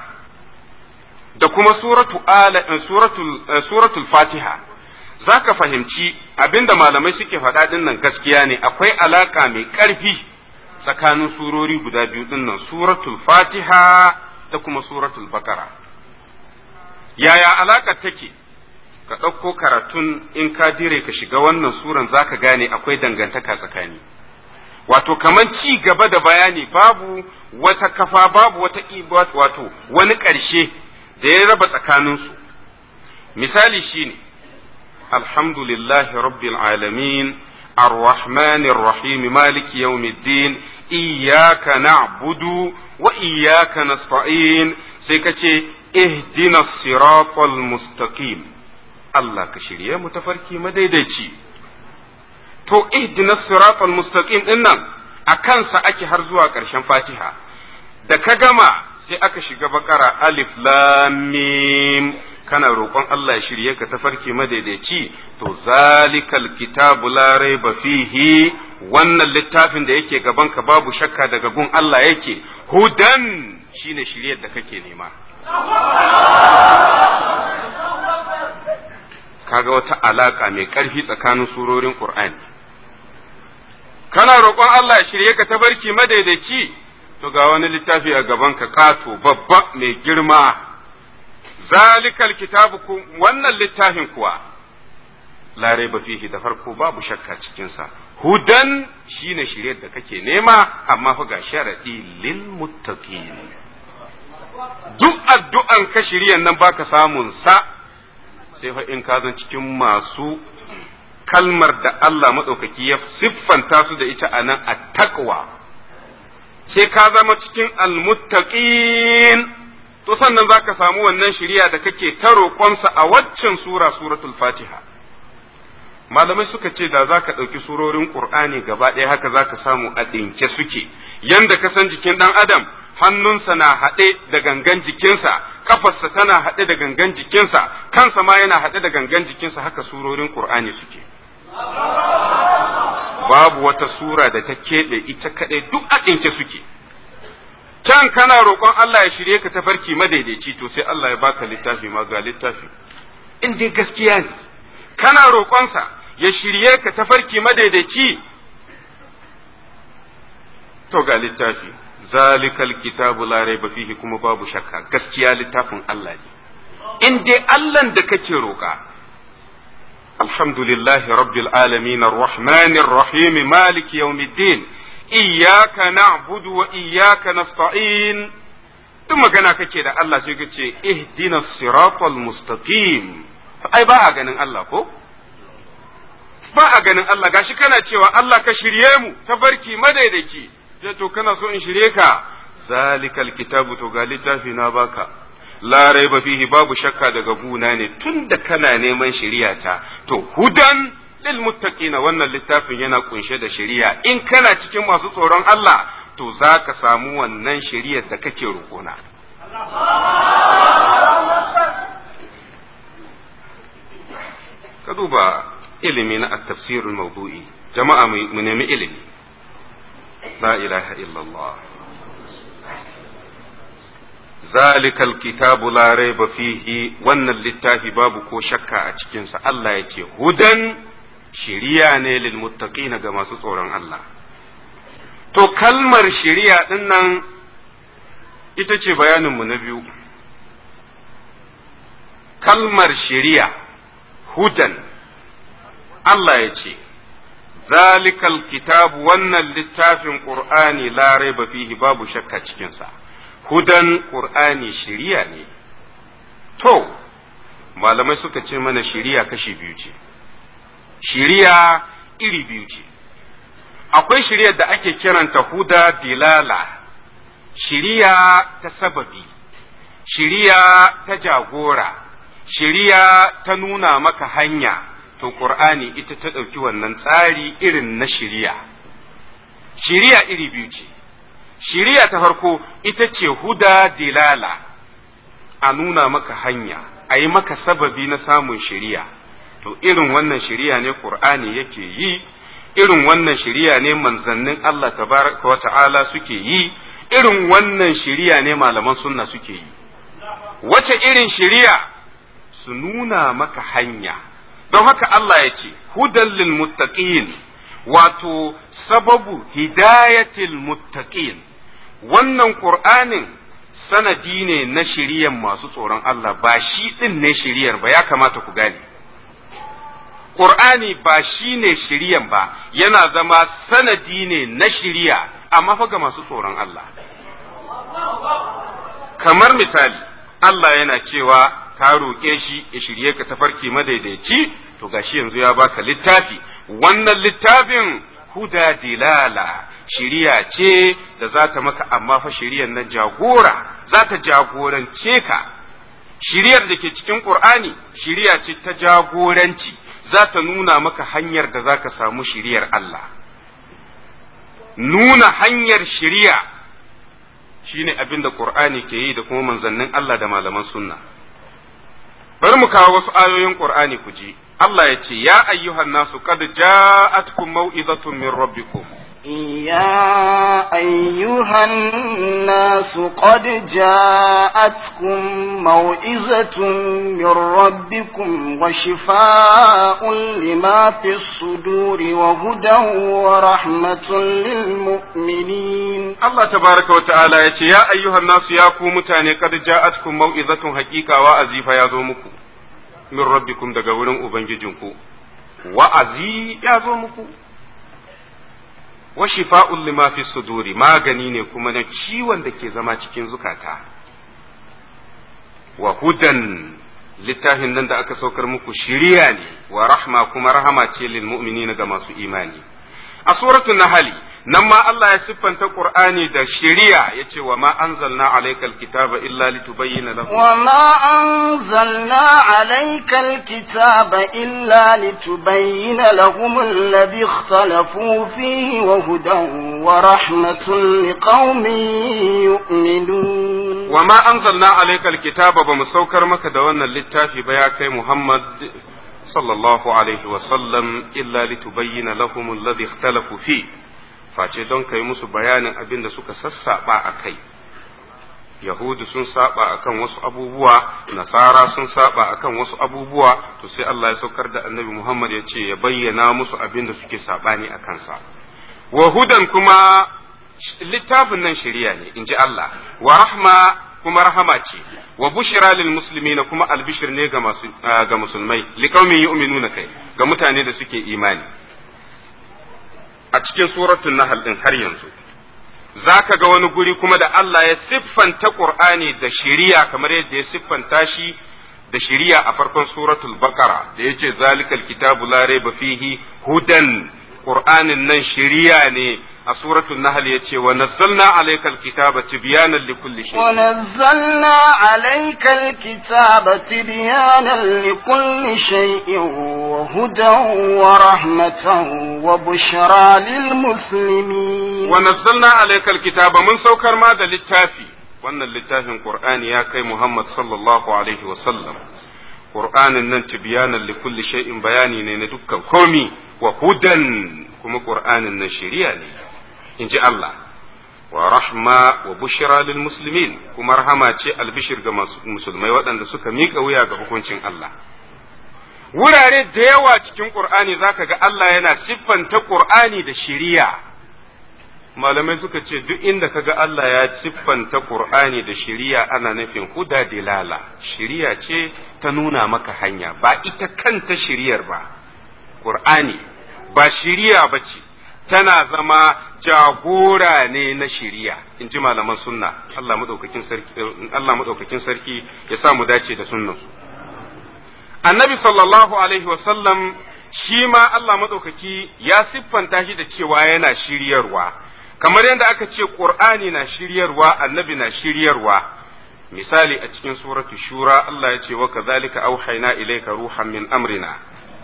da kuma suratul ala suratul suratul fatiha zaka fahimci abinda malamai suke faɗa ɗin nan gaskiya ne akwai alaka mai ƙarfi tsakanin surori guda biyu ɗin nan suratul fatiha da kuma suratul bakara yaya alakar take ka ɗauko karatun in ka dire ka shiga wannan suran zaka gane akwai dangantaka tsakani wato kaman ci gaba da bayani babu wata kafa babu wata wato wani ƙarshe da ya raba tsakaninsu misali shine alhamdulillahi rabbil alamin الرحمن الرحيم مالك يوم الدين إياك نعبد وإياك نستعين سيكتي اهدنا الصراط المستقيم الله كشريا متفركي مديدتي to ihdina siratal mustaqim din nan a kansa ake har zuwa ƙarshen fatiha da ka gama sai aka shiga bakara alif lam mim kana roƙon Allah ya shirye ka tafarki madaidaici to zalikal kitabu la raiba fihi wannan littafin da yake gaban ka babu shakka daga gun Allah yake hudan shine shiryar da kake nema kaga wata alaka mai ƙarfi tsakanin surorin Qur'ani kana roƙon Allah ya shirye ka tabarki madaidaici to ga wani littafi a gaban ka ƙato babba mai girma zalikal kitabu wannan littafin kuwa la raiba fihi da farko babu shakka cikin sa hudan shine shiryar da kake nema amma fa ga sharadi lil muttaqin duk addu'an ka shiryan nan baka samun sa sai fa in ka zan cikin masu kalmar da Allah maɗaukaki ya siffanta su da ita a nan a takwa sai ka zama cikin almuttaqin to sannan za ka samu wannan shiriya da kake ta roƙonsa a waccan sura suratul fatiha malamai suka ce da za ka ɗauki surorin ƙur'ani gaba ɗaya haka za ka samu a ɗinke suke yanda ka san jikin ɗan adam hannunsa na haɗe da gangan jikinsa kafarsa tana haɗe da gangan jikinsa kansa ma yana haɗe da gangan jikinsa haka surorin ƙur'ani suke babu wata sura da ta keɓe ita kaɗai duk a ɗinke suke can kana roƙon Allah ya shirye ka tafarki madaidaici to sai Allah ya baka littafi ma ga littafi in dai gaskiya ne kana roƙonsa ya shirye ka tafarki madaidaici to ga littafi zalikal kitabu la raiba fihi kuma babu shakka gaskiya littafin Allah ne in dai Allah da kake roƙa alhamdulillahi rabbil alamin arrahmanir rahim maliki yawmiddin iyyaka na'budu wa iyyaka nasta'in duk magana kake da Allah sai ka ce ihdinas siratal mustaqim ai ba a ganin Allah ko ba a ganin Allah gashi kana cewa Allah ka shirye mu tafarki madaidaici sai to kana so in shirye ka zalikal kitabu to ga littafi na baka la raiba fihi babu shakka daga guna ne tunda kana neman shari'a ta to hudan lil muttaqina wannan littafin yana kunshe da shari'a in kana cikin masu tsoron Allah to zaka samu wannan shari'ar da kake roƙona ka duba ilimi na at-tafsir al-mawdu'i jama'a mu nemi ilimi la ilaha illallah zalikal kitabu la raiba fihi wannan littafi babu ko shakka a cikinsa Allah ya ce hudan shiriya ne lil muttaqina ga masu tsoron Allah to kalmar shiriya din nan ita ce bayaninmu na biyu kalmar shiriya hudan Allah ya ce zalikal kitabu wannan littafin qur'ani la raiba fihi babu shakka cikinsa hudan qur'ani shiriya ne to malamai suka ce mana shiriya kashi biyu ce shiriya iri biyu ce akwai shiriyar da ake kiranta huda dilala shiriya ta sababi shiriya ta jagora shiriya ta nuna maka hanya to qur'ani ita ta ɗauki wannan tsari irin na shiriya shiriya iri biyu ce shiriya ta farko ita ce huda dilala a nuna maka hanya a yi maka sababi na samun shiriya to irin wannan shiriya ne qur'ani yake yi irin wannan shiriya ne manzannin Allah tabaraka wa ta'ala suke yi irin wannan shiriya ne malaman sunna suke yi wace irin shiriya su nuna maka hanya don haka Allah ya ce hudan lil muttaqin wato sababu hidayatil muttaqin wannan qur'anin sanadi ne na shiriyan masu tsoron Allah ba shi din ne shiriyar ba ya kamata ku gane Qur'ani ba shi ne shiriyan ba yana zama sanadi ne na shiriya amma fa ga masu tsoron Allah kamar misali Allah yana cewa ka roƙe shi ya shirye ka tafarki madaidaici to gashi yanzu ya baka littafi wannan littafin huda dilala shiriya ce da za ta maka amma fa shiriyan nan jagora za ta jagorance ka shiriyar da ke cikin Qur'ani shiriya ce ta jagoranci za ta nuna maka hanyar da za ka samu shiriyar Allah nuna hanyar shiriya shine abin da Qur'ani ke yi da kuma manzannin Allah da malaman sunna bari mu kawo wasu ayoyin Qur'ani ku ji Allah ya ce ya ayyuhan nasu qad ja'atkum mau'izatun min rabbikum يا أيها الناس قد جاءتكم موئزة من ربكم وشفاء لما في الصدور وهدى ورحمة للمؤمنين Allah tabaraka wa ta'ala ya ce ya ayyuhan nasu ya ku mutane qad ja'atkum mau'izatun haqiqa wa'azi fa ya zo muku min rabbikum daga wurin ubangijinku wa'azi ya zo muku wa shifa'un lima fi suduri magani ne kuma na ciwon da ke zama cikin zukata wa hudan littafin nan da aka saukar muku shiriya ne wa rahma kuma rahama ce lil mu'minina ga masu imani a suratul nahl nan ma Allah ya siffanta Qur'ani da shiriya yace wa ma anzalna alaykal kitaba illa litubayyana lahum wa ma anzalna alaykal kitaba illa litubayyana lahum alladhi ikhtalafu fihi wa hudan wa rahmatun liqaumin yu'minun wa ma anzalna alaykal kitaba ba mu saukar maka da wannan littafi ba ya kai Muhammad sallallahu alaihi wasallam illa litubayyana lahum alladhi ikhtalafu fi face don kai musu bayanin abin da suka sassaba a kai yahudu sun saba akan wasu abubuwa nasara sun saba akan wasu abubuwa to sai Allah ya saukar da annabi Muhammad ya ce ya bayyana musu abin da suke sabani a kansa wa hudan kuma littafin nan shari'a ne in ji Allah wa rahma kuma rahama ce wa bushira lil muslimina kuma albishir ne ga masu ga musulmai liqaumin yu'minuna kai ga mutane da suke imani a cikin suratul nahl din har yanzu zaka ga wani guri kuma da Allah ya siffanta Qur'ani da shari'a kamar yadda ya siffanta shi da shari'a a farkon suratul baqara da yace zalikal kitabu la raiba fihi hudan Qur'anin nan shari'a ne a suratul nahl yace wa nazzalna alaykal kitaba tibyanan likulli shay wa nazzalna alaykal kitaba tibyanan likulli shay'in wa hudan wa rahmatan wa bushra lil muslimin wa nazzalna alaykal kitaba mun saukar ma da littafi wannan littafin qur'ani ya kai muhammad sallallahu alaihi wa sallam qur'anin nan tibyanan likulli shay'in bayani ne na dukkan komi wa hudan kuma qur'anin nan shari'a ne in ji Allah wa rahma wa bushra lil muslimin kuma rahama ce albishir ga musulmai waɗanda suka miƙa wuya ga hukuncin Allah wurare da yawa cikin Qur'ani zaka ga Allah yana siffanta Qur'ani da shiriya malamai suka ce duk inda kaga Allah ya siffanta Qur'ani da shiriya ana nufin huda dilala shiriya ce ta nuna maka hanya ba ita kanta shiriyar ba Qur'ani ba shiriya ba ce tana zama jagora ne na shiriya in ji malaman sunna Allah madaukakin sarki Allah madaukakin sarki ya sa mu dace da sunnan annabi sallallahu alaihi wa sallam shi ma Allah madaukaki ya siffanta shi da cewa yana shiryarwa kamar yadda aka ce qur'ani na shiryarwa annabi na shiryarwa misali a cikin suratu shura Allah ya ce wa kadhalika auhayna ilayka ruhan min amrina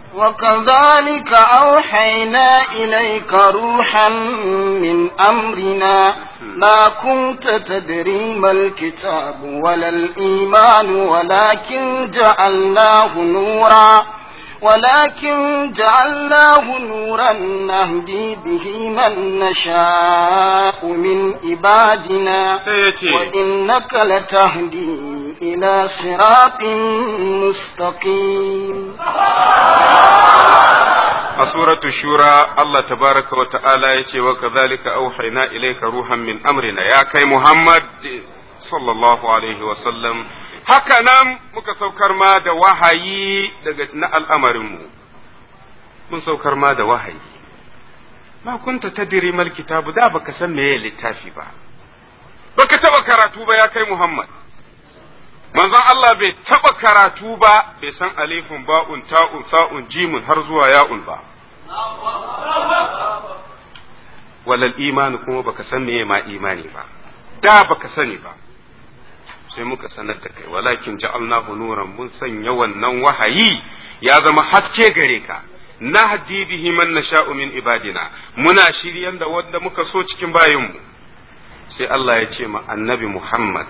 وكذلك أوحينا إليك روحا من أمرنا ما كنت تدري ما الكتاب ولا الإيمان ولكن جعلناه نورا ولكن جعلناه نورا نهدي به من نشاء من عبادنا وإنك لتهدي إلى صراط مستقيم a suratu shura Allah tabaraka wa ta'ala ya ce wa kazalika auhayna ilayka ruhan min amrina ya kai Muhammad sallallahu alaihi wa sallam haka nan muka saukar ma da wahayi daga na al'amarinmu mun saukar ma da wahayi ma kunta tadri mal kitabu da baka san meye littafi ba baka taba karatu ba ya kai Muhammad manzon Allah bai taba karatu ba bai san alifun ba'un ta'un sa'un jimun har zuwa ya'un ba walal imani kuma baka san meye ma imani ba da baka sani ba sai muka sanar da kai walakin ja'alnahu nuran mun sanya wannan wahayi ya zama haske gare ka nahdi bihi man nasha'u min ibadina muna shiryan da wanda muka so cikin bayinmu sai Allah ya ce ma annabi Muhammad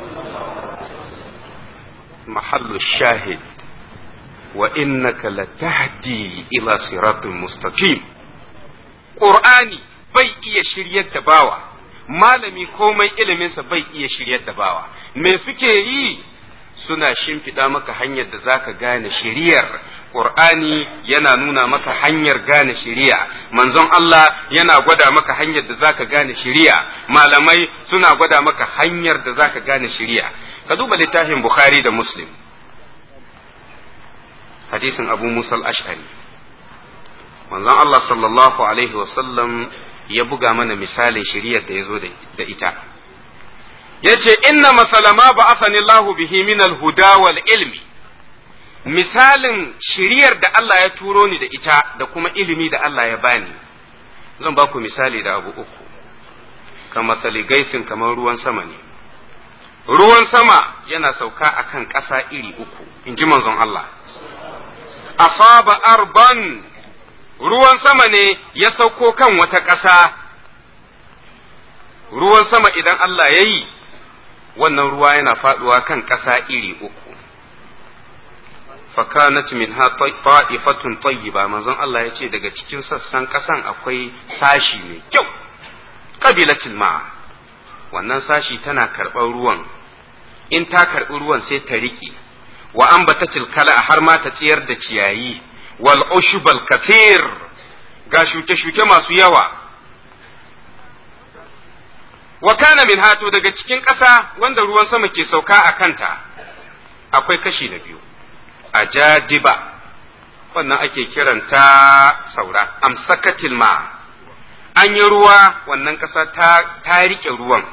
mahallu shahid wa innaka latahdi ila siratin mustaqim qur'ani bai iya shiryar da bawa malami komai iliminsa bai iya shiryar da bawa me suke yi suna shimfiɗa maka hanyar da zaka gane shiriyar Qur'ani yana nuna maka hanyar gane shiriya manzon Allah yana gwada maka hanyar da zaka gane shiriya malamai suna gwada maka hanyar da zaka gane shiriya ka duba littafin Bukhari da Muslim hadisin Abu Musa al-Ash'ari manzon Allah sallallahu alaihi wasallam ya buga mana misalin shiriyar da ya zo da ita yace inna masalama ba asani Allahu bihi min al-huda wal ilmi misalin shiriyar da Allah ya turo ni da ita da kuma ilimi da Allah ya bani zan ba ku misali da abu uku kamar gaisin kamar ruwan sama ne ruwan sama yana sauka akan ƙasa iri uku in ji manzon Allah asaba arban ruwan sama ne ya sauko kan wata ƙasa ruwan sama idan Allah ya yi wannan ruwa yana faɗuwa kan ƙasa iri uku fakanat minha ta'ifatun tayyiba manzon Allah ya ce daga cikin sassan kasan akwai sashi mai kyau qabilatil ma wannan sashi tana karɓar ruwan in ta karɓi ruwan sai ta riƙe wa ambatatil kala har ma ta tsiyar da ciyayi wal ushbal kathir ga shuke-shuke masu yawa wa kana min hato daga cikin ƙasa wanda ruwan sama ke sauka a kanta akwai kashi na biyu a jadiba wannan ake kiranta saura amsakatil ma an yi ruwa wannan ƙasa ta riƙe ruwan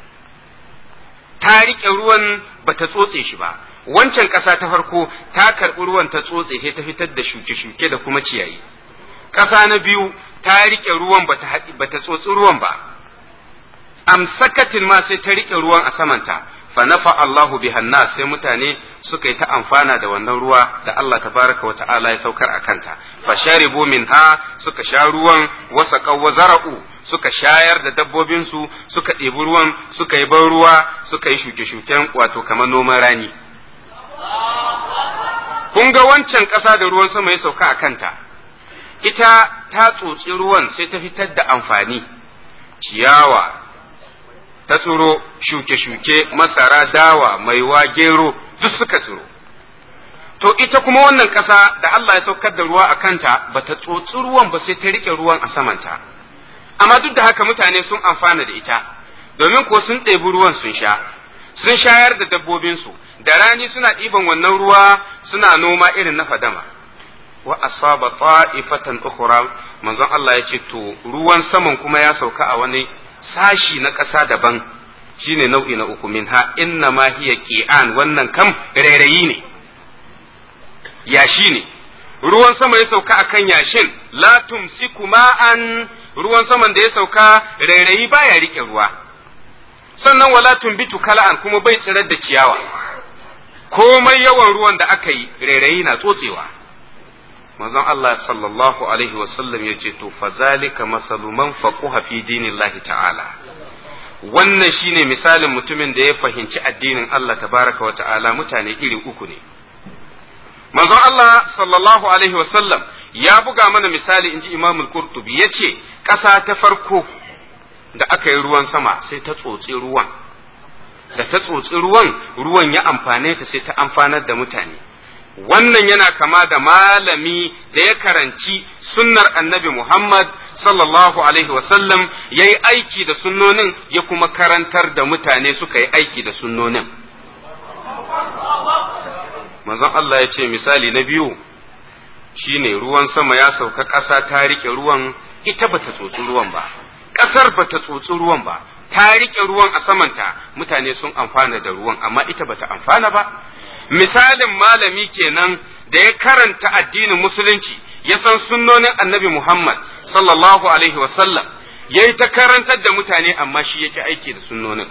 ta riƙe ruwan ba ta tsotse shi ba wancan ƙasa ta farko ta karɓi ruwan ta tsotse sai ta fitar da shuke-shuke da kuma ciyayi ƙasa na biyu ta riƙe ruwan ba ta tsotsi ruwan ba amsakatin ma sai ta riƙe ruwan a samanta fa nafa Allahu bihan nas sai mutane suka yi ta amfana da wannan ruwa da Allah tabaraka wa ta'ala ya saukar a kanta fa sharibu minha suka sha ruwan wasa wa zara'u suka shayar da dabbobinsu suka ɗebi ruwan suka yi ban ruwa suka yi shuke-shuken wato kamar noman rani kun ga wancan ƙasa da ruwan sama ya sauka a kanta ita ta tsotsi ruwan sai ta fitar da amfani ciyawa ta tsiro shuke-shuke masara dawa maiwa gero duk suka tsiro to ita kuma wannan ƙasa da Allah ya saukar da ruwa a kanta ba ta tsotsi ruwan ba sai ta riƙe ruwan a samanta amma duk da haka mutane sun amfana da ita domin ko sun ɗebi ruwan sun sha sun shayar da dabbobinsu da rani suna ɗiban wannan ruwa suna noma irin na fadama wa asaba ta'ifatan ukhra manzon Allah ya ce to ruwan saman kuma ya sauka a wani sashi na ƙasa daban shine nau'i na uku minha inna ma hiya qi'an wannan kam rairayi ne yashi ne ruwan sama ya sauka akan yashin la tumsiku ma'an ruwan saman da ya sauka rairayi baya rike ruwa sannan wala tumbitu kala'an kuma bai tsirar da ciyawa komai yawan ruwan da aka yi rairayi na tsotsewa manzon Allah sallallahu alaihi wasallam ya ce to fazalika masalu man faquha fi dinillahi ta'ala wannan shine misalin mutumin da ya fahimci addinin Allah tabaraka wa ta'ala mutane iri uku ne manzon Allah sallallahu alaihi wasallam ya buga mana misali inji Imam al-Qurtubi yace ƙasa ta farko da aka yi ruwan sama sai ta tsotsi ruwan da ta tsotsi ruwan ruwan ya amfane ta sai ta amfanar da mutane wannan yana kama da malami da ya karanci sunnar annabi Muhammad sallallahu alaihi wasallam ya yi aiki da sunnonin ya kuma karantar da mutane suka yi aiki da sunnonin manzon Allah ya ce misali na biyu shine ruwan sama ya sauka ƙasa ta rike ruwan ita bata tsotsi ruwan ba ƙasar bata tsotsi ruwan ba ta rike ruwan a samanta mutane sun amfana da ruwan amma ita bata amfana ba misalin malami kenan da ya karanta addinin musulunci ya san sunnonin annabi Muhammad sallallahu alaihi wasallam ya yi ta karantar da mutane amma shi yake aiki da sunnonin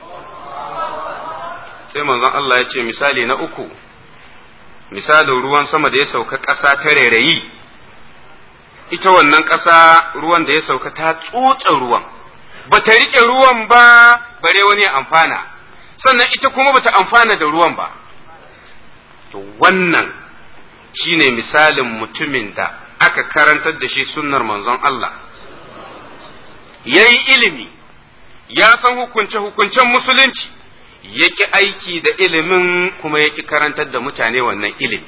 sai manzon Allah ya ce misali na uku misalin ruwan sama da ya sauka ƙasa ta rairayi ita wannan ƙasa ruwan da ya sauka ta tsotsa ruwan ba ta riƙe ruwan ba bare wani ya amfana sannan ita kuma bata amfana da ruwan ba to wannan shine misalin mutumin da aka karantar da shi sunnar manzon Allah ya yi ilimi ya san hukunce-hukuncen musulunci ya ki aiki da ilimin kuma ya ki karantar da mutane wannan ilimi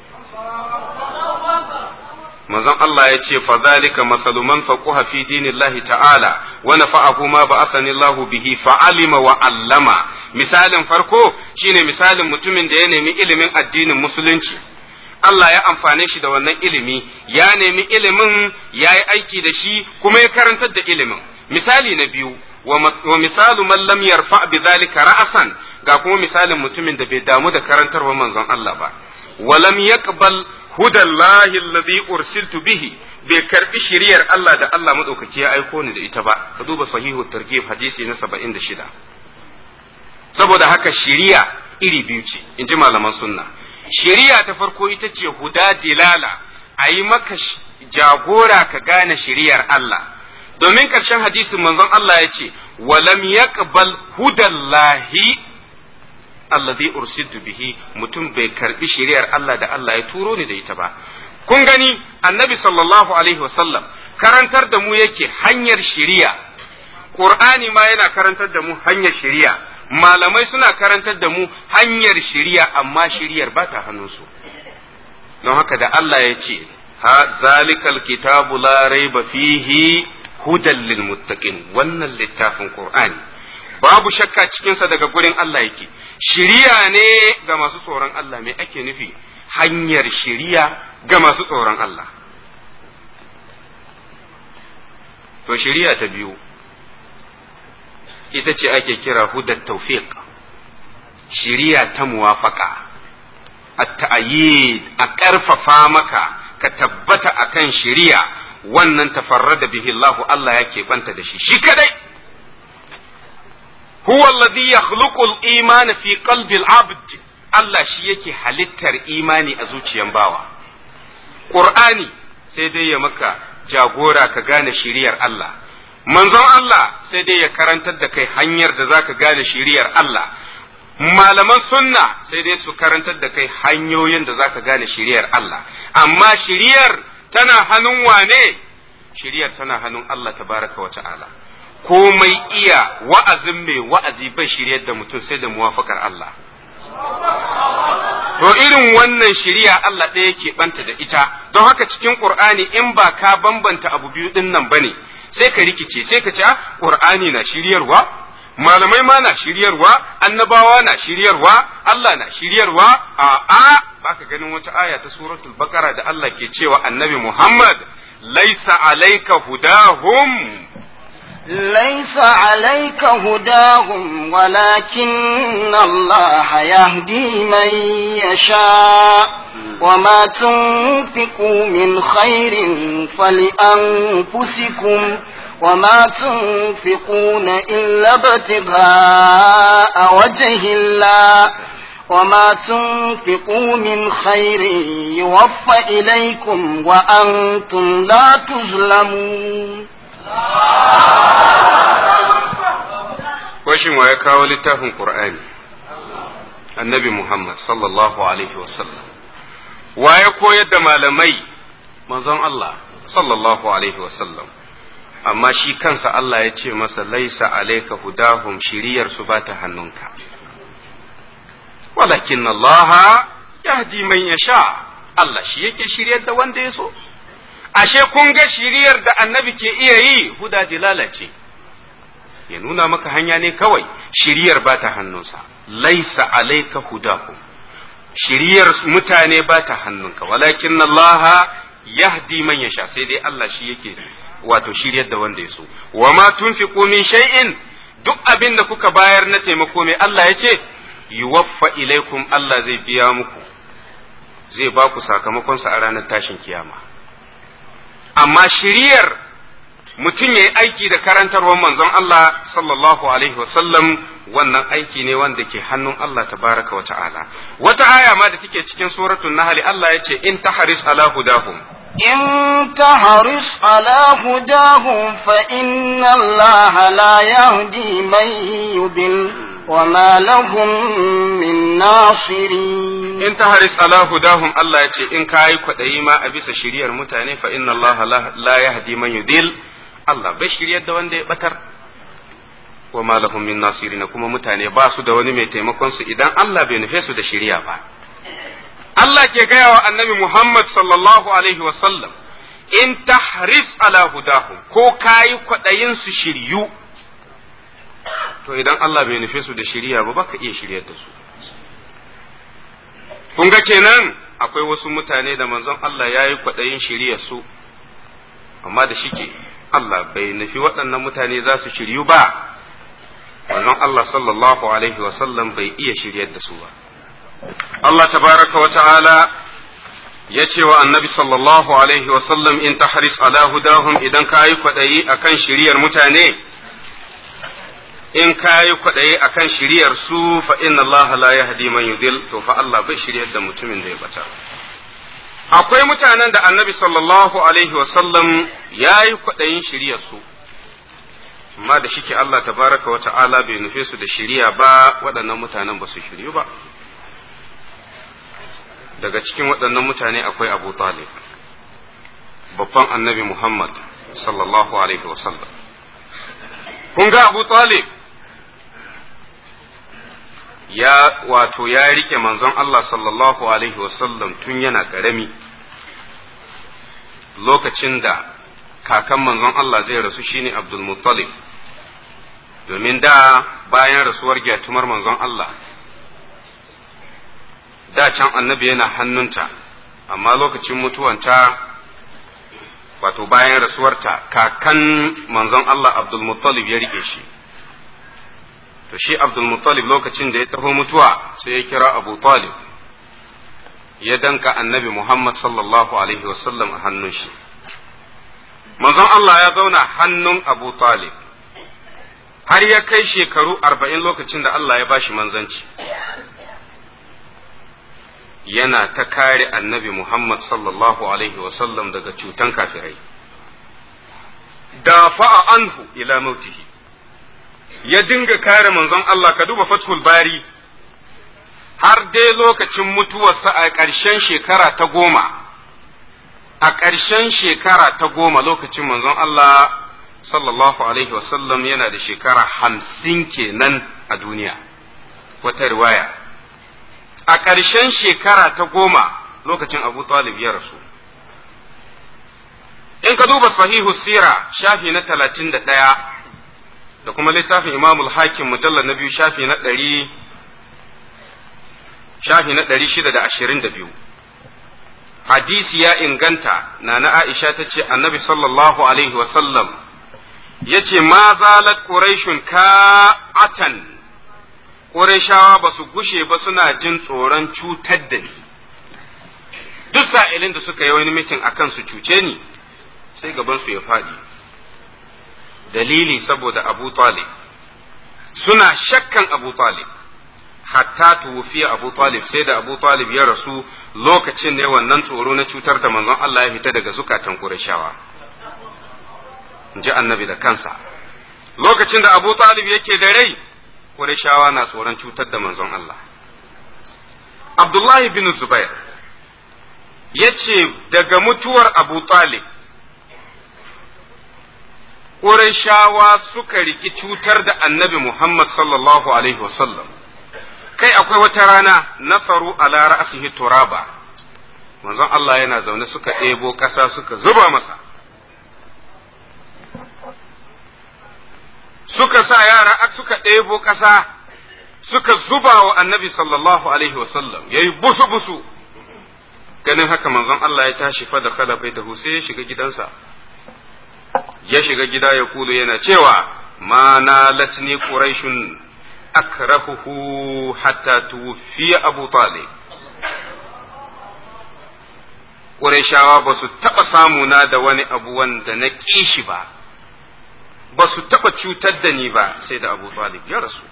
manzon Allah ya ce fa zalika masalu man faquha fi dinillahi ta'ala wa nafa'ahu ma ba'athani Allah bihi fa alima wa allama misalin farko shine misalin mutumin da ya nemi ilimin addinin musulunci Allah ya amfane shi da wannan ilimi ya nemi ilimin ya yi aiki da shi kuma ya karantar da ilimin misali na biyu wa misalu man lam yarfa bi zalika ra'asan ga kuma misalin mutumin da bai damu da karantarwa manzon Allah ba wa lam yaqbal hudallahi alladhi ursiltu bihi bai karbi shiriyar Allah da Allah madaukaki ya aiko ni da ita ba ka duba sahihu targhib hadisi na 76 saboda haka shiriya iri biyu ce in ji malaman sunna shiriya ta farko ita ce huda dilala a yi maka jagora ka gane shiriyar Allah domin ƙarshen hadisin manzon Allah ya ce walam yaqbal hudallahi alladhi ursiltu bihi mutum bai karbi shari'ar Allah da Allah ya turo ni da ita ba kun gani annabi sallallahu alaihi wasallam karantar da mu yake hanyar shari'a qur'ani ma yana karantar da mu hanyar shari'a malamai suna karantar da mu hanyar shari'a amma shari'ar ba ta hannunsu don haka da Allah ya ce ha zalikal kitabu la raiba fihi hudan lil muttaqin wannan littafin qur'ani babu shakka cikinsa daga gurin Allah yake shiriya ne ga masu tsoron Allah me ake nufi hanyar shiriya ga masu tsoron Allah to shiriya ta biyu ita ce ake kira hudar tawfiq shiriya ta muwafaka at-ta'yid a ƙarfafa maka ka tabbata akan shiriya wannan tafarrada bihi Allah Allah yake banta da shi shi kadai huwa alladhi yakhluqu al-iman fi qalbi al-abd Allah shi yake halittar imani a zuciyan bawa Qur'ani sai dai ya maka jagora ka gane shiriyar Allah manzon Allah sai dai ya karantar da kai hanyar da zaka gane shiriyar Allah malaman sunna sai dai su karantar da kai hanyoyin da zaka gane shiriyar Allah amma shiriyar tana hannun wane shiriyar tana hannun Allah tabaraka wa ta'ala komai iya wa'azin mai wa'azi bai shiryar da mutum sai da muwafakar Allah to irin wannan shiriya Allah ɗaya ke banta da ita don haka cikin Qur'ani in ba ka bambanta abu biyu ɗin nan bane sai ka rikice sai ka ce Qur'ani na shiryarwa malamai ma na shiryarwa annabawa na shiryarwa Allah na shiryarwa a a baka ganin wata aya ta suratul baqara da Allah ke cewa annabi Muhammad laisa alayka hudahum ليس عليك هداهم ولكن الله يهدي من يشاء وما تنفقوا من خير فلأنفسكم وما تنفقون إلا ابتغاء وجه الله وما تنفقوا من خير يوفى إليكم وأنتم لا تظلمون Washin wa ya kawo littafin Qur'ani annabi Muhammad sallallahu Alaihi wasallam wa ya koyar da malamai manzon Allah sallallahu Alaihi wasallam amma shi kansa Allah ya ce masa laisa alaika hudahum shiriyar su ba ta hannunka walakin Allah yahdi man yasha Allah shi yake shiryar da wanda ya so ashe kun ga shiriyar da annabi ke iya yi huda dilala ce ya nuna maka hanya ne kawai shiriyar ba ta hannunsa laisa alaika hudahum shiriyar mutane ba ta hannunka walakin Allah yahdi man yasha sai dai Allah shi yake wato shiryar da wanda ya so wa ma tunfiqu min shay'in duk abin da kuka bayar na taimako mai Allah ya ce yuwaffa ilaikum Allah zai biya muku zai ba ku sakamakonsa a ranar tashin kiyama amma shiriyar mutum ya yi aiki da karantarwar manzon Allah sallallahu alaihi wasallam wannan aiki ne wanda ke hannun Allah tabaraka wa ta'ala wata aya ma da take cikin suratul nahl Allah ya ce in tahris ala hudahum إن تحرص على هداهم فإن الله لا يهدي من يضل وما لهم من ناصرين in ta haris ala hudahum Allah ya ce in kayi kwaɗayi ma a bisa shiriyar mutane fa inna Allah la yahdi man yudil Allah bai shiryar da wanda ya batar wa ma lahum min nasirin kuma mutane ba su da wani mai taimakon su idan Allah bai nufe su da shiriya ba Allah ke gaya wa annabi Muhammad sallallahu alaihi wa sallam in tahris ala hudahum ko kayi kwaɗayin su shiryu to idan Allah bai nufe su da shiriya ba baka iya shiryar da su kun ga kenan akwai wasu mutane da manzon Allah ya yi kwaɗayin shirya su amma da shike Allah bai nufi waɗannan mutane za su shiryu ba manzon Allah sallallahu alaihi wasallam bai iya shiryar da su ba Allah tabaraka wa ta'ala ya ce wa annabi sallallahu alaihi wasallam in tahris ala hudahum idan ka yi kwaɗayi akan shiryar mutane in ka yi kwaɗayi a kan shiryar su fa inna Allah la yahdi man yudil to fa Allah bai shiryar da mutumin da ya bata akwai mutanen da annabi sallallahu alaihi sallam ya yi kwaɗayin shiryar su amma da shike Allah tabaraka wa ta'ala bai nufe su da shiriya ba waɗannan mutanen ba su shiryu ba daga cikin waɗannan mutane akwai Abu Talib babban annabi Muhammad sallallahu alaihi wasallam kun ga Abu Talib ya wato ya rike manzon Allah sallallahu alaihi wasallam tun yana ƙarami lokacin da kakan manzon Allah zai rasu shine Abdul Muttalib domin da bayan rasuwar gyatumar manzon Allah da can annabi yana hannunta amma lokacin mutuwanta wato bayan rasuwarta kakan manzon Allah Abdul Muttalib ya rike shi to shi Abdul Muttalib lokacin da ya taho mutuwa sai ya kira Abu Talib ya danka annabi Muhammad sallallahu alaihi wasallam a hannun shi manzon Allah ya zauna hannun Abu Talib har ya kai shekaru arba'in lokacin da Allah ya bashi manzanci yana ta kare annabi Muhammad sallallahu alaihi wasallam daga cutan kafirai da fa'a anhu ila mautihi ya dinga kare manzon Allah ka duba fathul bari har dai lokacin mutuwarsa a ƙarshen shekara ta goma a ƙarshen shekara ta goma lokacin manzon Allah sallallahu alaihi wasallam yana da shekara hamsin kenan a duniya wata riwaya a ƙarshen shekara ta goma lokacin abu talib ya rasu in ka duba sahihu sira shafi na talatin da ɗaya da kuma littafin imamul hakim mujallar na biyu shafi na ɗari shafi na ɗari shida da ashirin da biyu hadisi ya inganta na na aisha ta ce annabi sallallahu alaihi wasallam ya ce ma zalat quraishun ka'atan quraishawa ba su gushe ba suna jin tsoron cutar da ni duk sa'ilin da suka yi wani mitin akan su cuce ni sai gaban su ya faɗi dalili saboda abu talib suna shakkan abu talib hatta tuwufiya Abu Talib sai da Abu Talib ya rasu lokacin ne wannan tsoro na cutar da manzon Allah ya fita daga zukatan Qurayshawa ji annabi da kansa lokacin da Abu Talib yake da rai Qurayshawa na tsoron cutar da manzon Allah Abdullahi bin Zubair yace daga mutuwar Abu Talib Qurayshawa suka riki cutar da annabi Muhammad sallallahu alaihi wasallam kai akwai wata rana nafaru ala ra'sihi turaba manzon Allah yana zaune suka ɗebo ƙasa suka zuba masa suka sa yara suka ɗebo ƙasa suka zuba wa annabi sallallahu alaihi wasallam yayi busu busu ganin haka manzon Allah ya tashi fa da kala bai tahu sai ya shiga gidansa ya shiga gida ya kulu yana cewa ma nalatni quraishun akrahuhu hatta tuwfiya Abu Talib Qurayshawa ba su taɓa samuna da wani abu wanda na ƙi shi ba, ba su taɓa cutar da ni ba sai da Abu Talib ya rasu.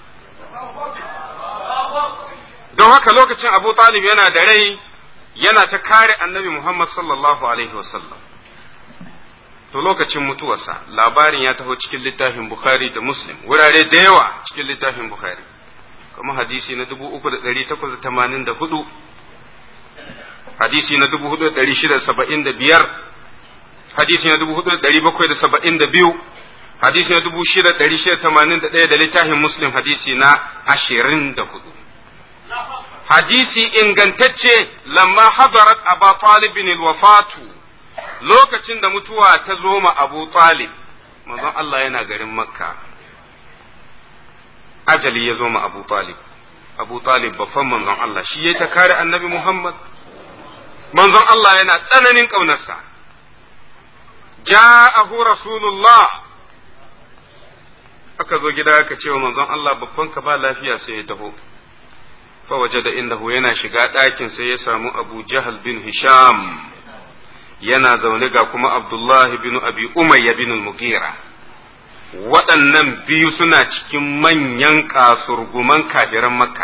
Don haka lokacin Abu Talib yana da rai yana ta kare annabi Muhammad sallallahu Alaihi wasallam. to lokacin mutuwarsa labarin ya taho cikin littafin Bukhari da Muslim wurare da yawa cikin littafin Bukhari kuma hadisi na 3884 hadisi na 4675 hadisi na 4772 hadisi na 6681 da littafin Muslim hadisi na 24 hadisi ingantacce lamma hadarat aba talibin alwafatu lokacin da mutuwa ta zo ma Abu Talib, manzon Allah yana garin Makka, ajali ya zo ma Abu Talib, Abu Talib babban manzon Allah, shi ya ta kare annabi Muhammad, manzon Allah yana tsananin ƙaunarsa. Ja'ahu Rasulullah aka zo gida aka ce wa manzon Allah babban ka ba lafiya sai ya taho. Fa waje da indahu yana shiga ɗakin sai ya samu Abu Jahal bin Hisham. yana zaune ga kuma Abdullahi bin Abi Umayya bin Mugira waɗannan biyu suna cikin manyan kasurguman kafiran Makka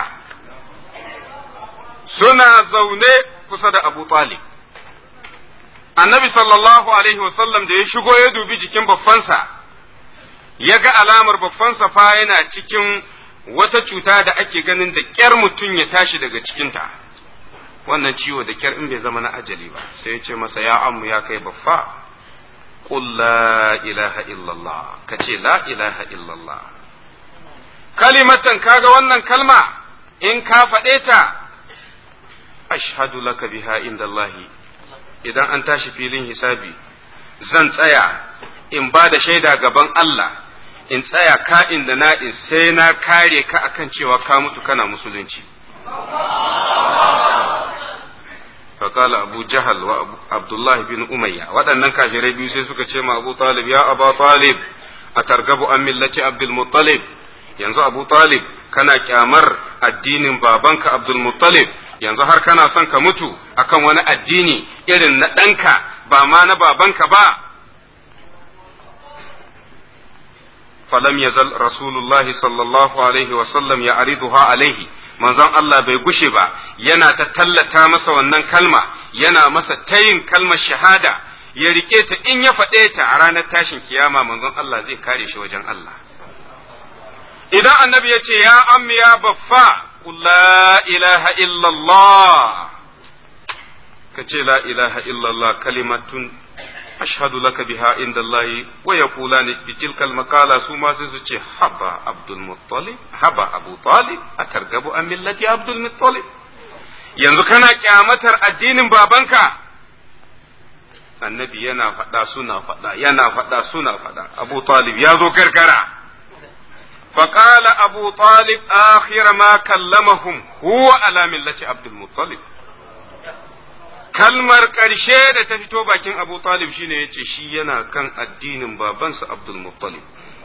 suna zaune kusa da Abu Talib Annabi sallallahu alaihi wasallam da ya shigo ya dubi jikin babbansa ya ga alamar babbansa fa yana cikin wata cuta da ake ganin da ƙyar mutum ya tashi daga cikinta wannan ciwo da ƙyar in bai zama na ajali ba sai ya ce masa ya ammu ya kai baffa qul la ilaha illallah ka ce la ilaha illallah kalimatan kaga wannan kalma in ka faɗe ta ashhadu laka biha indallahi idan an tashi filin hisabi zan tsaya in ba da shaida gaban Allah in tsaya ka'in da na'in sai na kare ka akan cewa ka mutu kana musulunci فقال أبو جهل وعبد الله بن أمية waɗannan kafirai biyu sai suka ce ma Abu Talib ya Abu Talib a targabu an millati Abdul Muttalib yanzu Abu Talib kana kyamar addinin babanka Abdul Muttalib yanzu har kana son ka mutu akan wani addini irin na ɗanka ba ma na babanka ba falam yazal rasulullahi sallallahu alaihi wasallam ya ariduha alaihi manzon Allah bai gushe ba yana ta tallata masa wannan kalma yana masa tayin kalmar shahada ya rike ta in ya faɗe ta a ranar tashin kiyama manzon Allah zai kare shi wajen Allah idan annabi ya ce ya ammi ya baffa la ilaha illallah ka ce la ilaha illallah kalimatun ashhadu laka biha inda Allah wa yaqulani bi tilka al-maqala su ma sai su ce haba Abdul Muttalib haba Abu Talib atargabu an millati Abdul Muttalib yanzu kana kyamatar addinin babanka annabi yana faɗa suna faɗa yana faɗa suna faɗa Abu Talib ya zo gargara فقال أبو طالب آخر ما كلمهم هو على ملة عبد المطلب kalmar ƙarshe da ta fito bakin Abu Talib shine ya ce shi yana kan addinin babansa Abdul Muttalib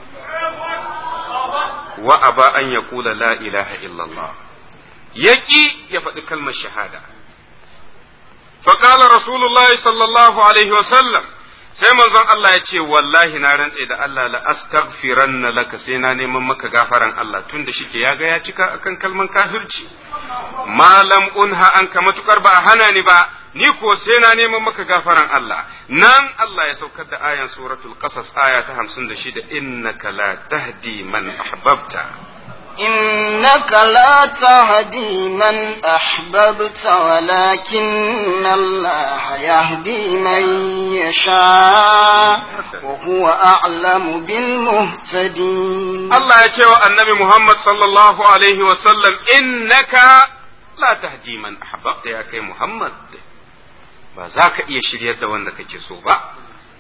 wa aba an ya kula la ilaha illallah yaki ya faɗi kalmar shahada faƙala rasulullahi sallallahu alaihi wasallam sai manzon Allah ya ce wallahi na rantse da Allah la astaghfiranna laka sai na neman maka gafaran Allah tunda shike ya ga ya cika akan kalman kafirci malam unha an ka matukar ba hana ni ba ni ko sai na neman maka gafaran Allah nan Allah ya saukar da ayan suratul qasas aya ta 56 innaka la tahdi man ahbabta إنك لا تهدي من أحببت ولكن الله يهدي من يشاء وهو أعلم بالمهتدين Allah ya ce wa annabi Muhammad sallallahu alaihi wasallam innaka la tahdi man ahbabta ya kai Muhammad ba za ka iya shiryar da wanda kake so ba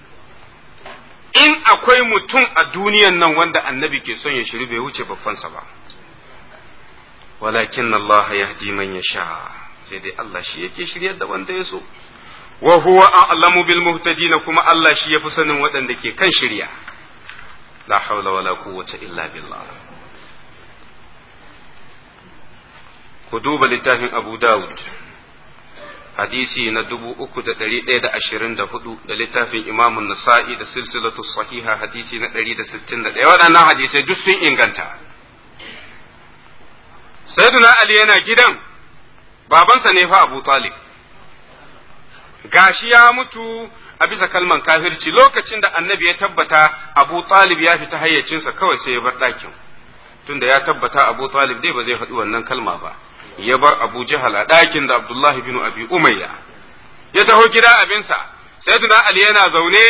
in akwai mutum a duniyan nan wanda annabi ke son ya shiri bai wuce babbansa ba walakin Allah yahdi man yasha sai dai Allah shi yake shiryar da wanda ya so wa huwa a'lamu bil muhtadin kuma Allah shi yafi sanin waɗanda ke kan shirya la hawla wala quwwata illa billah ku duba littafin Abu Dawud hadisi na dubu uku da ɗari ɗaya da ashirin da hudu da littafin imamun nasa'i da silsilatu sahiha hadisi na ɗari da sittin da ɗaya waɗannan hadisai duk sun inganta sayyiduna ali yana gidan babansa ne fa abu talib gashi ya mutu a bisa kalman kafirci lokacin da annabi ya tabbata abu talib ya fita hayyacinsa kawai sai ya bar ɗakin tunda ya tabbata abu talib dai ba zai faɗi wannan kalma ba ya bar Abu Jahal a ɗakin da Abdullahi bin Abi Umayya ya taho gida abinsa sai tuna Ali yana zaune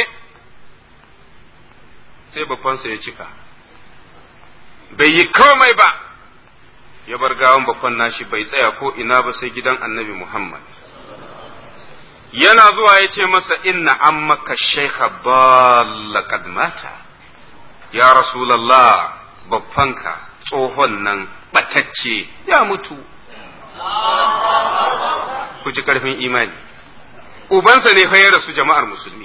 sai babbansa ya cika bai yi komai ba ya bar gawan babban nashi bai tsaya ko ina ba sai gidan annabi Muhammad yana zuwa ya ce masa inna ammaka shaykha balla qad mata ya rasulallah babbanka tsohon nan batacce ya mutu ku ji karfin imani ubansa ne fa ya rasu jama'ar musulmi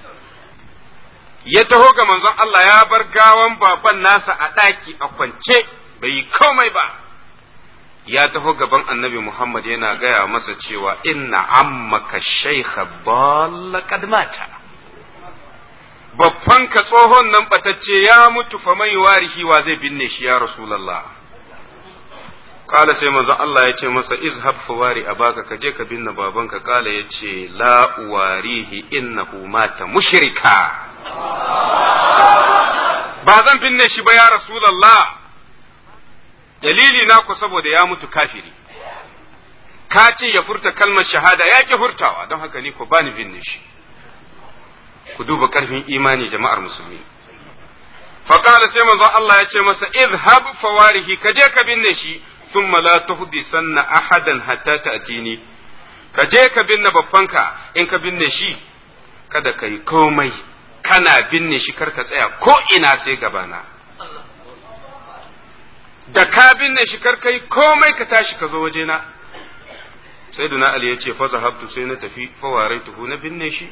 ya taho ga manzon Allah ya bar gawan baban nasa a ɗaki a kwance bai yi komai ba ya taho gaban annabi Muhammad yana gaya masa cewa inna ammaka shaykha balla qad mata babban ka tsohon nan batacce ya mutu fa mai warihi wa zai binne shi ya rasulullah kala sai manzo Allah ya ce masa izhab fawari abaka ka je ka binne babanka kala ya ce la uwarihi innahu mata mushrika ba zan binne shi ba ya Rasulallah dalili na ku saboda ya mutu kafiri ka ce ya furta kalmar shahada ya ki furtawa don haka ni ku bani binne shi ku duba karfin imani jama'ar musulmi faqala sai manzon Allah ya ce masa izhab fawarihi ka je ka binne shi thumma la tuhdisanna ahadan hatta ta'tini ka je ka binne babbanka in ka binne shi kada ka yi komai kana binne shi kar ka tsaya ko ina sai gabana da ka binne shi kar kai komai ka tashi ka zo wajena sai duna ali ya ce fa zahabtu sai na tafi fa waraituhu na binne shi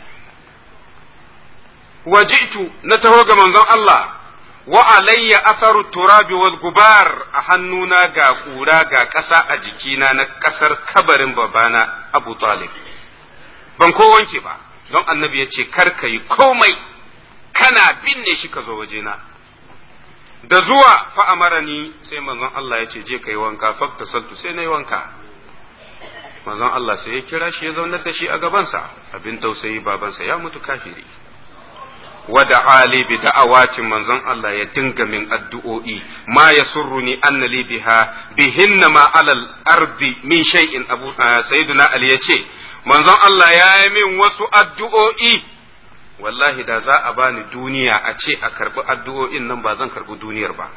waji'tu na taho ga manzon Allah wa alayya atharu turabi wal gubar a hannuna ga kura ga ƙasa a jikina na ƙasar kabarin babana Abu Talib ban ko wanke ba don annabi ya ce kar ka yi komai kana binne shi ka zo wajena da zuwa fa amarani sai manzon Allah ya ce je kai wanka fakta saltu sai nayi wanka manzon Allah sai ya kira shi ya zaunar da shi a gabansa abin tausayi babansa ya mutu kafiri wada ali bi da'awatin manzon Allah ya dinga min addu'o'i ma yasurruni anna li biha bihinna ma alal ardi min shay'in abu sayyiduna ali yace manzon Allah ya yi min wasu addu'o'i wallahi da za a bani duniya a ce a karbi addu'o'in nan ba zan karbi duniyar ba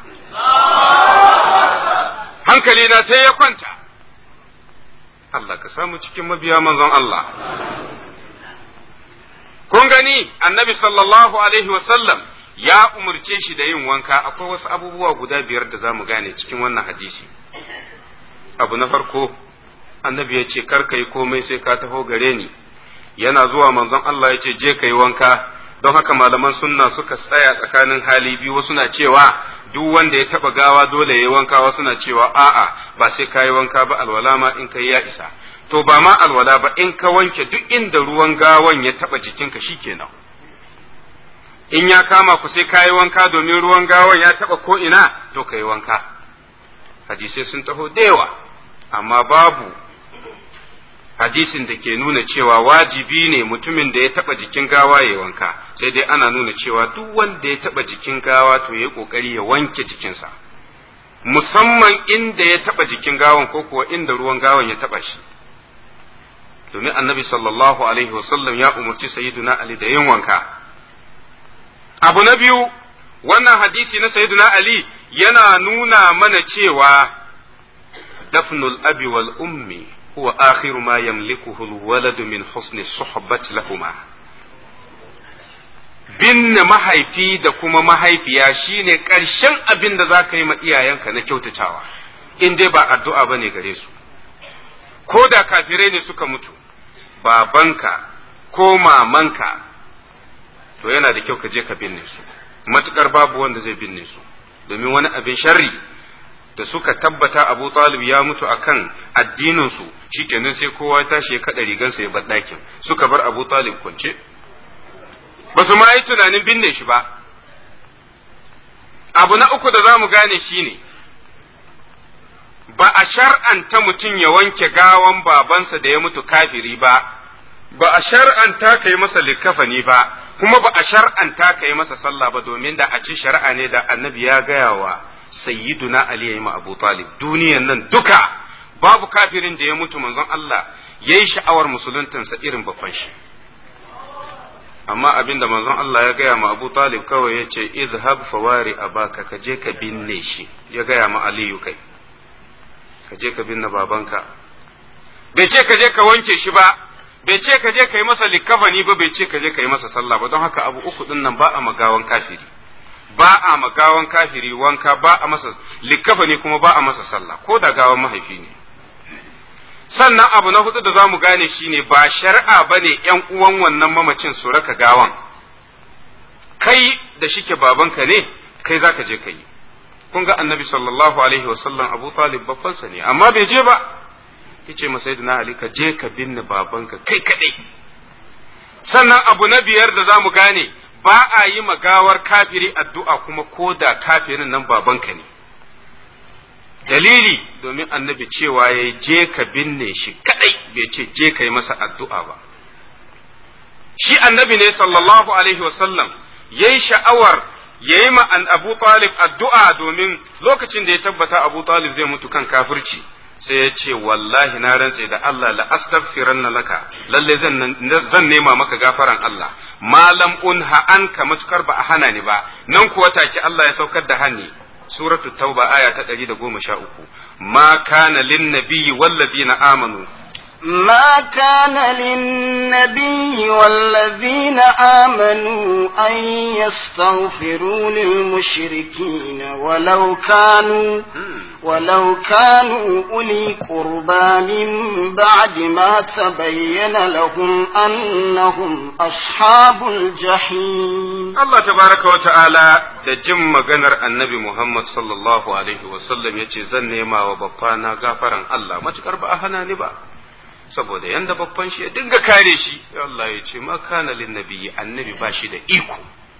hankali na sai ya kwanta Allah ka samu cikin mabiya manzon Allah kun gani annabi sallallahu alaihi wasallam ya umarce shi da yin wanka akwai wasu abubuwa guda biyar da za mu gane cikin wannan hadisi abu na farko annabi ya ce kar ka yi komai sai ka taho gare ni yana zuwa manzon Allah ya ce je ka yi wanka don haka malaman sunna suka tsaya tsakanin hali biyu wasu na cewa duk wanda ya taba gawa dole ya yi wanka wasu na cewa a'a ba sai ka yi wanka ba alwala ma in kai ya isa to ba ma alwala ba in ka wanke duk inda ruwan gawan ya taba jikinka shikenan in ya kama ku sai ka yi wanka domin ruwan gawan ya taba ko ina to ka yi wanka hadisai sun taho da yawa amma babu hadisin da ke nuna cewa wajibi ne mutumin da ya taba jikin gawa ya wanka sai dai ana nuna cewa duk wanda ya taba jikin gawa to ya kokari ya wanke jikinsa musamman inda ya taba jikin gawan ko kuwa inda ruwan gawan ya taba shi domin annabi sallallahu alaihi wasallam ya umarci sayyiduna ali da yin wanka abu na biyu wannan hadisi na sayyiduna ali yana nuna mana cewa dafnul abi wal ummi huwa akhiru ma yamlikuhu alwaladu min husni suhbati lahuma binne mahaifi da kuma mahaifiya shine ƙarshen abin da za ka yi ma iyayenka na kyautatawa in dai ba addu'a ba ne gare su ko da kafirai ne suka mutu babanka ko mamanka to yana da kyau ka je ka binne su matukar babu wanda zai binne su domin wani abin sharri da suka tabbata Abu Talib ya mutu akan addinin su shikenan sai kowa ya tashi ya kada rigansa ya bar ɗakin suka bar Abu Talib kwance ba su ma yi tunanin binne shi ba abu na uku da za mu gane shine ba a shar'anta mutum ya wanke gawan babansa da ya mutu kafiri ba ba a shar'anta ka yi masa likafani ba kuma ba a shar'anta ka yi masa sallah ba domin da a ci shari'a ne da annabi ya gaya wa sayyiduna ali ya ma abu talib duniyan nan duka babu kafirin da ya mutu manzon Allah yayi sha'awar musuluntansa irin babban shi amma abin da manzon Allah ya gaya ma Abu Talib kawai ya ce izhab fawari abaka ka je ka binne shi ya gaya ma Aliyu kai ka je ka binne babanka bai ce ka je ka wanke shi ba bai ce ka je ka yi masa likafani ba bai ce ka je ka yi masa sallah ba don haka abu uku din nan ba a magawan kafiri ba a magawan kafiri wanka ba a masa likafani kuma ba a masa sallah ko da gawan mahaifi ne sannan abu na hudu da za mu gane shi ne ba shari'a ba ne ‘yan uwan wannan mamacin su raka gawan, kai da shike babanka ne, kai za ka je ka yi. Kun ga annabi sallallahu Alaihi wasallam Abu Talib babbansa ne, amma bai je ba, yace masa na Ali ka je ka binne babanka kai kaɗai. Sannan abu na biyar da za mu gane ba a yi magawar kafiri addu'a kuma ko da kafirin nan babanka ne. dalili domin annabi cewa ya je ka binne shi kadai bai ce je ka yi masa addu'a ba shi annabi ne sallallahu alaihi wasallam ya yi sha'awar ya yi ma an Abu Talib addu'a domin lokacin da ya tabbata Abu Talib zai mutu kan kafirci sai ya ce wallahi na rantse da Allah la astaghfiranna laka lalle zan nema maka gafaran Allah malam unha anka matukar ba a hana ni ba nan kuwa take Allah ya saukar da hani suratul tauba aya ta 113 ma kana lin nabiyyi wallazina amanu ما كان للنبي والذين آمنوا أن يستغفروا للمشركين ولو كانوا ولو كانوا أولي قربى من بعد ما تبين لهم أنهم أصحاب الجحيم Allah tabaraka wa ta'ala da jin maganar annabi Muhammad sallallahu alaihi wasallam ya ce zan nema wa babbana gafaran Allah matukar ba a hana ni ba saboda yanda babban shi ya dinga kare shi Allah ya ce ma kana lin nabiyyi annabi ba shi da iko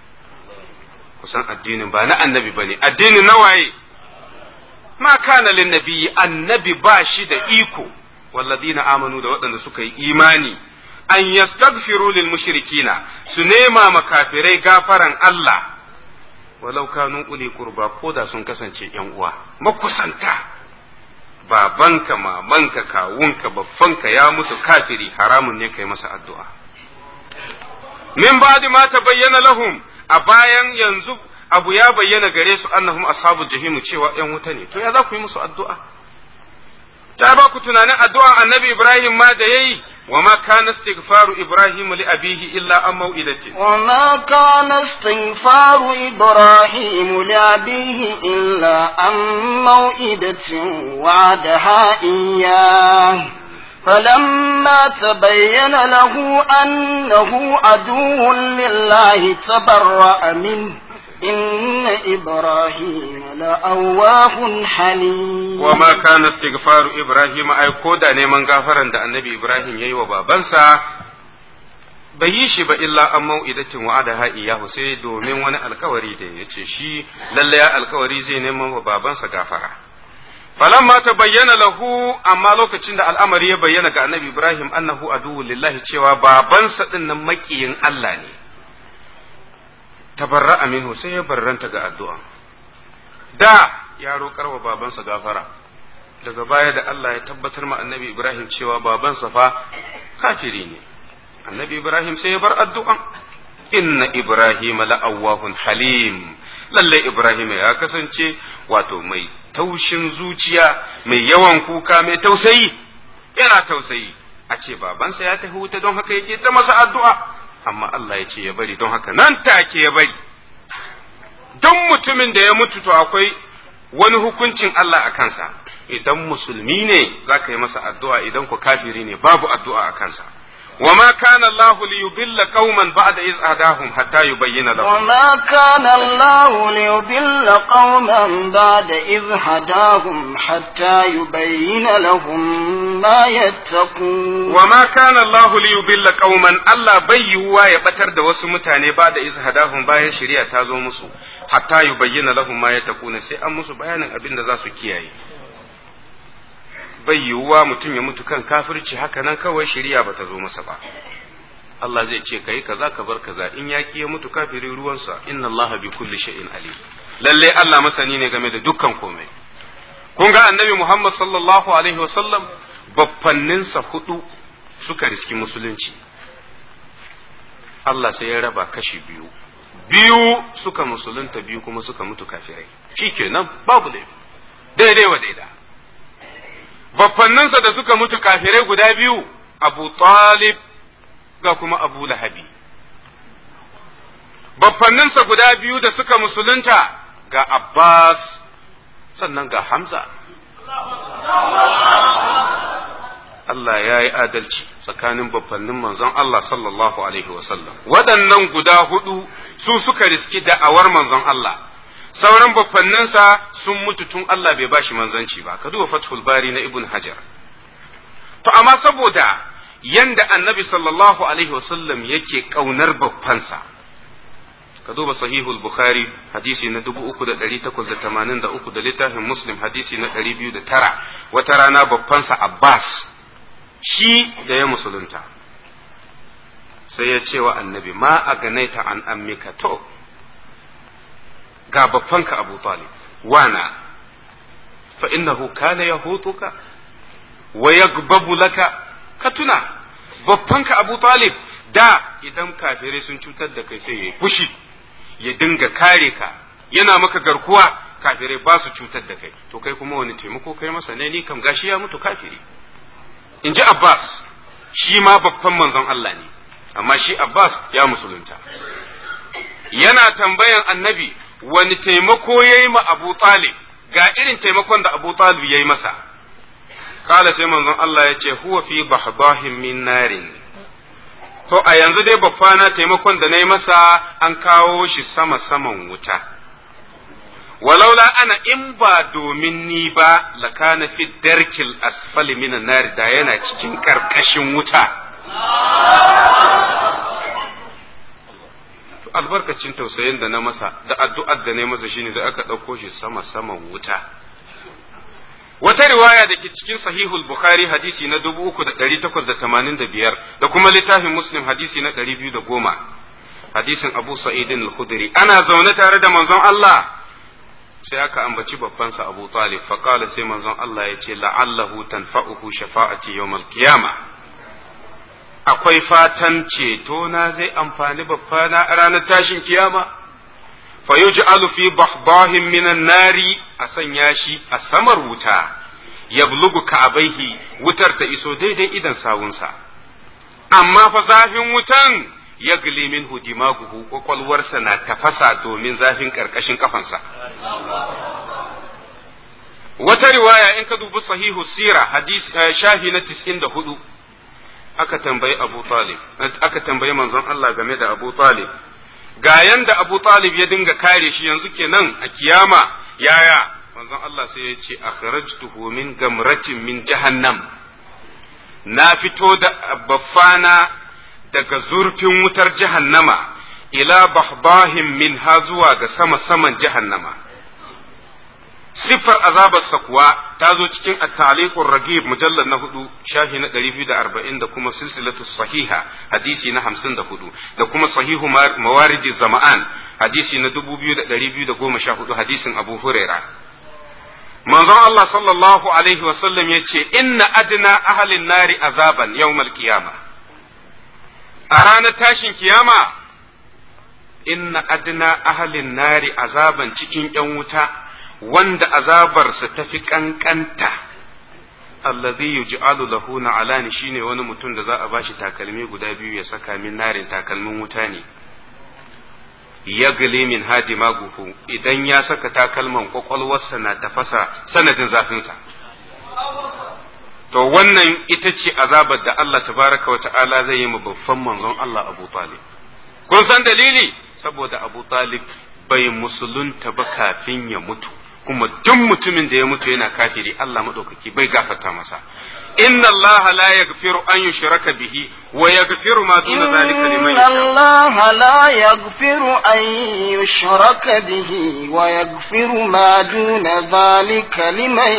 kusan addinin ba na annabi bane addinin na waye ma kana lin nabiyyi annabi ba shi da iko walladina amanu da waɗanda suka yi imani an yastaghfiru lil mushrikina su nema makafirai gafaran Allah walau kanu uli qurba ko da sun kasance yan uwa makusanta babanka mamanka kawunka baffanka ya mutu kafiri haramun ne kai masa addu'a min ba'di ma bayyana lahum a bayan yanzu abu ya bayyana gare su annahum ashabul jahim cewa yan wuta ne to ya za ku yi musu addu'a ta ba ku tunanin addu'a annabi Ibrahim ma da yayi wa ma kana istighfaru Ibrahim li abihi illa an mau'idatin وما كان استغفار إبراهيم لأبيه إلا عن موئدة وعدها إياه فلما تبين له أنه عدو لله تبرأ منه إن إبراهيم لأواه حليم وما كان استغفار إبراهيم أي كودا نيمان غافرا da annabi Ibrahim yayi wa babansa bai yi shi ba illa an mau'idatin wa'adaha iyahu sai domin wani alkawari da ya ce shi lalle ya alkawari zai neman wa babansa gafara falamma ta bayyana lahu amma lokacin da al'amari ya bayyana ga annabi Ibrahim annahu aduwwu lillahi cewa babansa din nan makiyin Allah ne tabarra'a minhu sai ya barranta ga addu'a da ya roƙar wa babansa gafara daga baya da Allah ya tabbatar ma annabi Ibrahim cewa babansa fa kafiri ne annabi Ibrahim sai ya bar addu'a inna Ibrahim la'awwahun halim lalle Ibrahim ya kasance wato mai taushin zuciya mai yawan kuka mai tausayi yana tausayi a ce babansa ya tafi wuta don haka yake ta masa addu'a amma Allah ya ce ya bari don haka nan take ya bari don mutumin da ya mutu to akwai wani hukuncin Allah a kansa idan musulmi ne za ka yi masa addu'a idan ku kafiri ne babu addu'a a kansa وما كان الله ليضل قوما بعد إذ هداهم حتى يبين لهم وما كان الله ليضل قوما بعد إذ هداهم حتى يبين لهم ما يتقون وما كان الله ليضل قوما الله بيوا يبتر da wasu mutane ba da iz hadahum bayan shari'a ta zo musu hatta yubayyana lahum ma yattaquna sai an musu bayanin abin da za su kiyaye bai yiwuwa mutum ya mutu kan kafirci haka nan kawai shari'a bata zo masa ba Allah zai ce kai kaza ka bar kaza in yaki ya mutu kafiri ruwansa inna Allah bi kulli shay'in alim lalle Allah masani ne game da dukkan komai kun ga annabi Muhammad sallallahu alaihi wasallam baffanninsa hudu suka riski musulunci Allah sai ya raba kashi biyu biyu suka musulunta biyu kuma suka mutu kafirai shikenan babu laifi daidai wa daida baffanninsa da suka mutu kafirai guda biyu abu talib ga kuma abu lahabi baffanninsa guda biyu da suka musulunta ga abbas sannan ga hamza Allah ya yi adalci tsakanin babbannin manzon Allah sallallahu Alaihi wasallam waɗannan guda hudu su suka riski da'awar manzon Allah sauran babbanninsa sun mutu tun Allah bai bashi manzanci ba ka duba fathul bari na ibn hajar to amma saboda yanda annabi sallallahu alaihi wasallam yake kaunar babbansa ka duba sahihul bukhari hadisi na 3883 da littafin muslim hadisi na 209 wata rana babbansa abbas shi da ya musulunta sai ya ce wa annabi ma a ganaita an ammika to ga babbanka Abu Talib wana fa innahu kana yahutuka wa yagbabu laka ka tuna babbanka Abu Talib da idan kafirai sun cutar da kai sai ya fushi ya dinga kare ka yana maka garkuwa kafirai ba su cutar da kai to kai kuma wani taimako kai masa ne ni kam gashi ya mutu kafiri in ji Abbas shi ma babban manzon Allah ne amma shi Abbas ya musulunta yana tambayan annabi wani taimako ya yi ma Abu Talib ga irin taimakon da Abu Talib ya yi masa kala sai manzon Allah ya ce huwa fi bahbahin min narin to a yanzu dai babbana taimakon da na yi masa an kawo shi sama saman wuta walaula ana in ba domin ni ba lakana fi darkil asfali minan nar da yana cikin karkashin wuta albarkacin tausayin da na masa da addu'ar da na masa shine sai aka ɗauko shi sama saman wuta wata riwaya da ke cikin sahihul bukhari hadisi na dubu uku da ɗari takwas da tamanin da biyar da kuma littafin muslim hadisi na ɗari biyu da goma hadisin abu sa'idin al-khudri ana zaune tare da manzon Allah sai aka ambaci babbansa abu talib faqala sai manzon Allah ya ce la'allahu tanfa'uhu shafa'ati yawmal qiyamah akwai fatan ceto na zai amfani babbana a ranar tashin kiyama fa yuj'alu fi bahbahin minan nari a sanya shi a samar wuta yablugu ka'abaihi wutar ta iso daidai idan sawunsa amma fa zafin wutan ya min dimaguhu kwakwalwarsa na tafasa domin zafin karkashin kafansa wata riwaya in ka dubi sahihu sira hadisi shafi na 94 aka tambayi Abu Talib aka tambayi manzon Allah game da Abu Talib ga yanda Abu Talib ya dinga kare shi yanzu kenan a kiyama yaya manzon Allah sai ya ce akhrajtuhu min gamratin min jahannam na fito da baffana daga zurfin wutar jahannama ila bahbahin min ha zuwa ga sama saman jahannama siffar azabarsa kuwa ta zo cikin at-taliqur ragib mujallad na hudu shafi na 240 da kuma silsilatu sahiha hadisi na 54 da kuma sahihu mawaridi zama'an hadisi na 2214 hadisin Abu Huraira manzon Allah sallallahu alaihi wa sallam yace inna adna ahlin nari azaban yawmal qiyama a ranar tashin kiyama inna adna ahlin nari azaban cikin yan wuta wanda azabarsa ta fi ƙanƙanta allazi yuj'alu lahu na'alani shine wani mutum da za a bashi takalmi guda biyu ya saka min narin takalmin wuta ne yagali min hadi maguhu idan ya saka takalman kwakwalwarsa na tafasa sanadin zafinsa to wannan ita ce azabar da Allah tabaraka wa ta'ala zai yi ma babban manzon Allah Abu Talib kun san dalili saboda Abu Talib bai musulunta ba kafin ya mutu kuma duk mutumin da ya mutu yana kafiri Allah madaukaki bai gafarta masa inna Allah la yaghfiru an yushraka bihi wa yaghfiru ma duna zalika liman إن الله لا يغفر أن يشرك به ويغفر ما دون ذلك لمن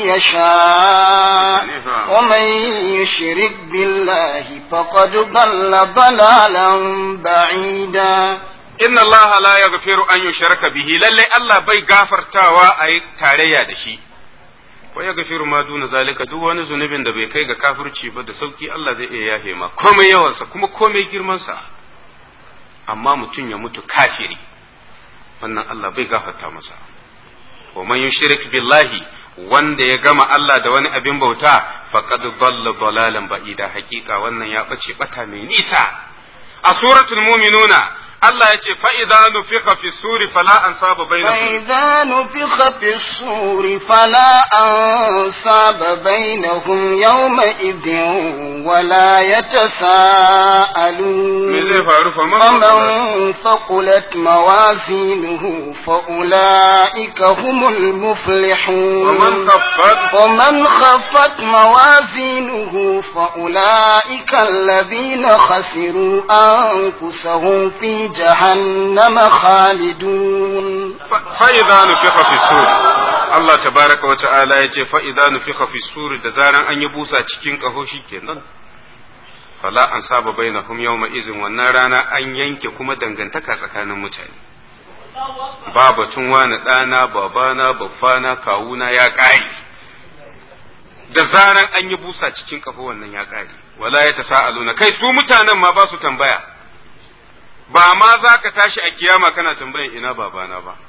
يشاء ومن يشرك بالله فقد ضل ضلالا بعيدا inna Allah la yaghfiru an yushraka bihi lalle Allah bai gafartawa a yi tarayya da shi wa yaghfiru ma duna zalika duk wani zunubin da bai kai ga kafirci ba da sauki Allah zai iya yafe ma komai yawansa kuma komai girmansa amma mutum ya mutu kafiri wannan Allah bai gafarta masa wa man yushrik billahi wanda ya gama Allah da wani abin bauta faqad dalla dalalan ba'ida hakika wannan ya bace bata mai nisa a suratul mu'minuna Allah ya ce fa'iza nufika fi suri fala an saba bai فإذا نفخ في الصور فلا أنصاب بينهم يومئذ ولا يتساءلون me zai faru fa فمن ثقلت موازينه فأولئك هم المفلحون ومن خفت ومن خفت موازينه فأولئك الذين خسروا أنفسهم في جهنم خالدون fa'iza nufika fi suri Allah tabaraka wa ta'ala ya ce fa'iza nufika fi suri da zaran an yi busa cikin ƙaho shi kenan fala an saba bainahum yawma izin wannan rana an yanke kuma dangantaka tsakanin mutane ba batun wani ɗana babana babbana kawuna ya ƙare da zaran an yi busa cikin kafa wannan ya ƙare wala ya ta sa'aluna kai su mutanen ma ba su tambaya ba ma za ka tashi a kiyama kana tambayan ina babana ba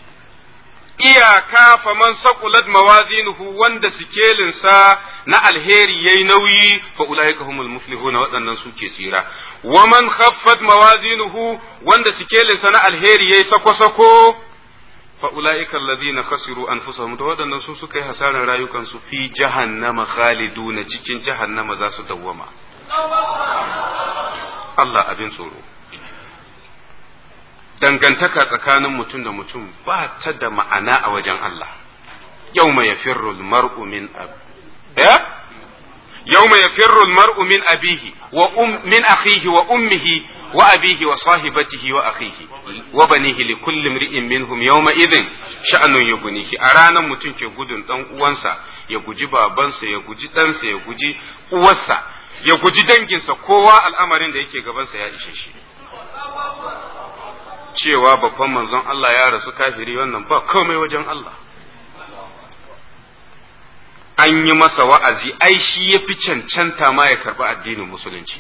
iyaka faman saqulat mawazinuhu wanda sikelinsa na alheri yayi nauyi fa ulaika humul muflihun waɗannan suke tsira wa man khaffat mawazinuhu wanda sikelinsa na alheri yayi sako-sako fa ulaika alladhina khasiru anfusahum to waɗannan su suka yi hasaran rayukansu fi jahannama khaliduna cikin jahannama za su dawwama Allah abin tsoro dangantaka tsakanin mutum da mutum ba ta da ma'ana a wajen Allah yau mai yafirru mar'u min ab yau mai yafirru mar'u min abihi wa um min akhihi wa ummihi wa abihi wa sahibatihi wa akhihi wa banihi li kulli imri'in minhum yawma idhin sha'anun yughnihi a ranar mutum ke gudun dan uwansa ya guji babansa ya guji ɗansa ya guji uwarsa ya guji danginsa kowa al'amarin da yake gabansa ya ishe shi cewa babban manzon Allah ya rasu kafiri wannan ba komai wajen Allah. An yi masa wa'azi, ai shi ya fi cancanta ma ya karɓi addinin musulunci.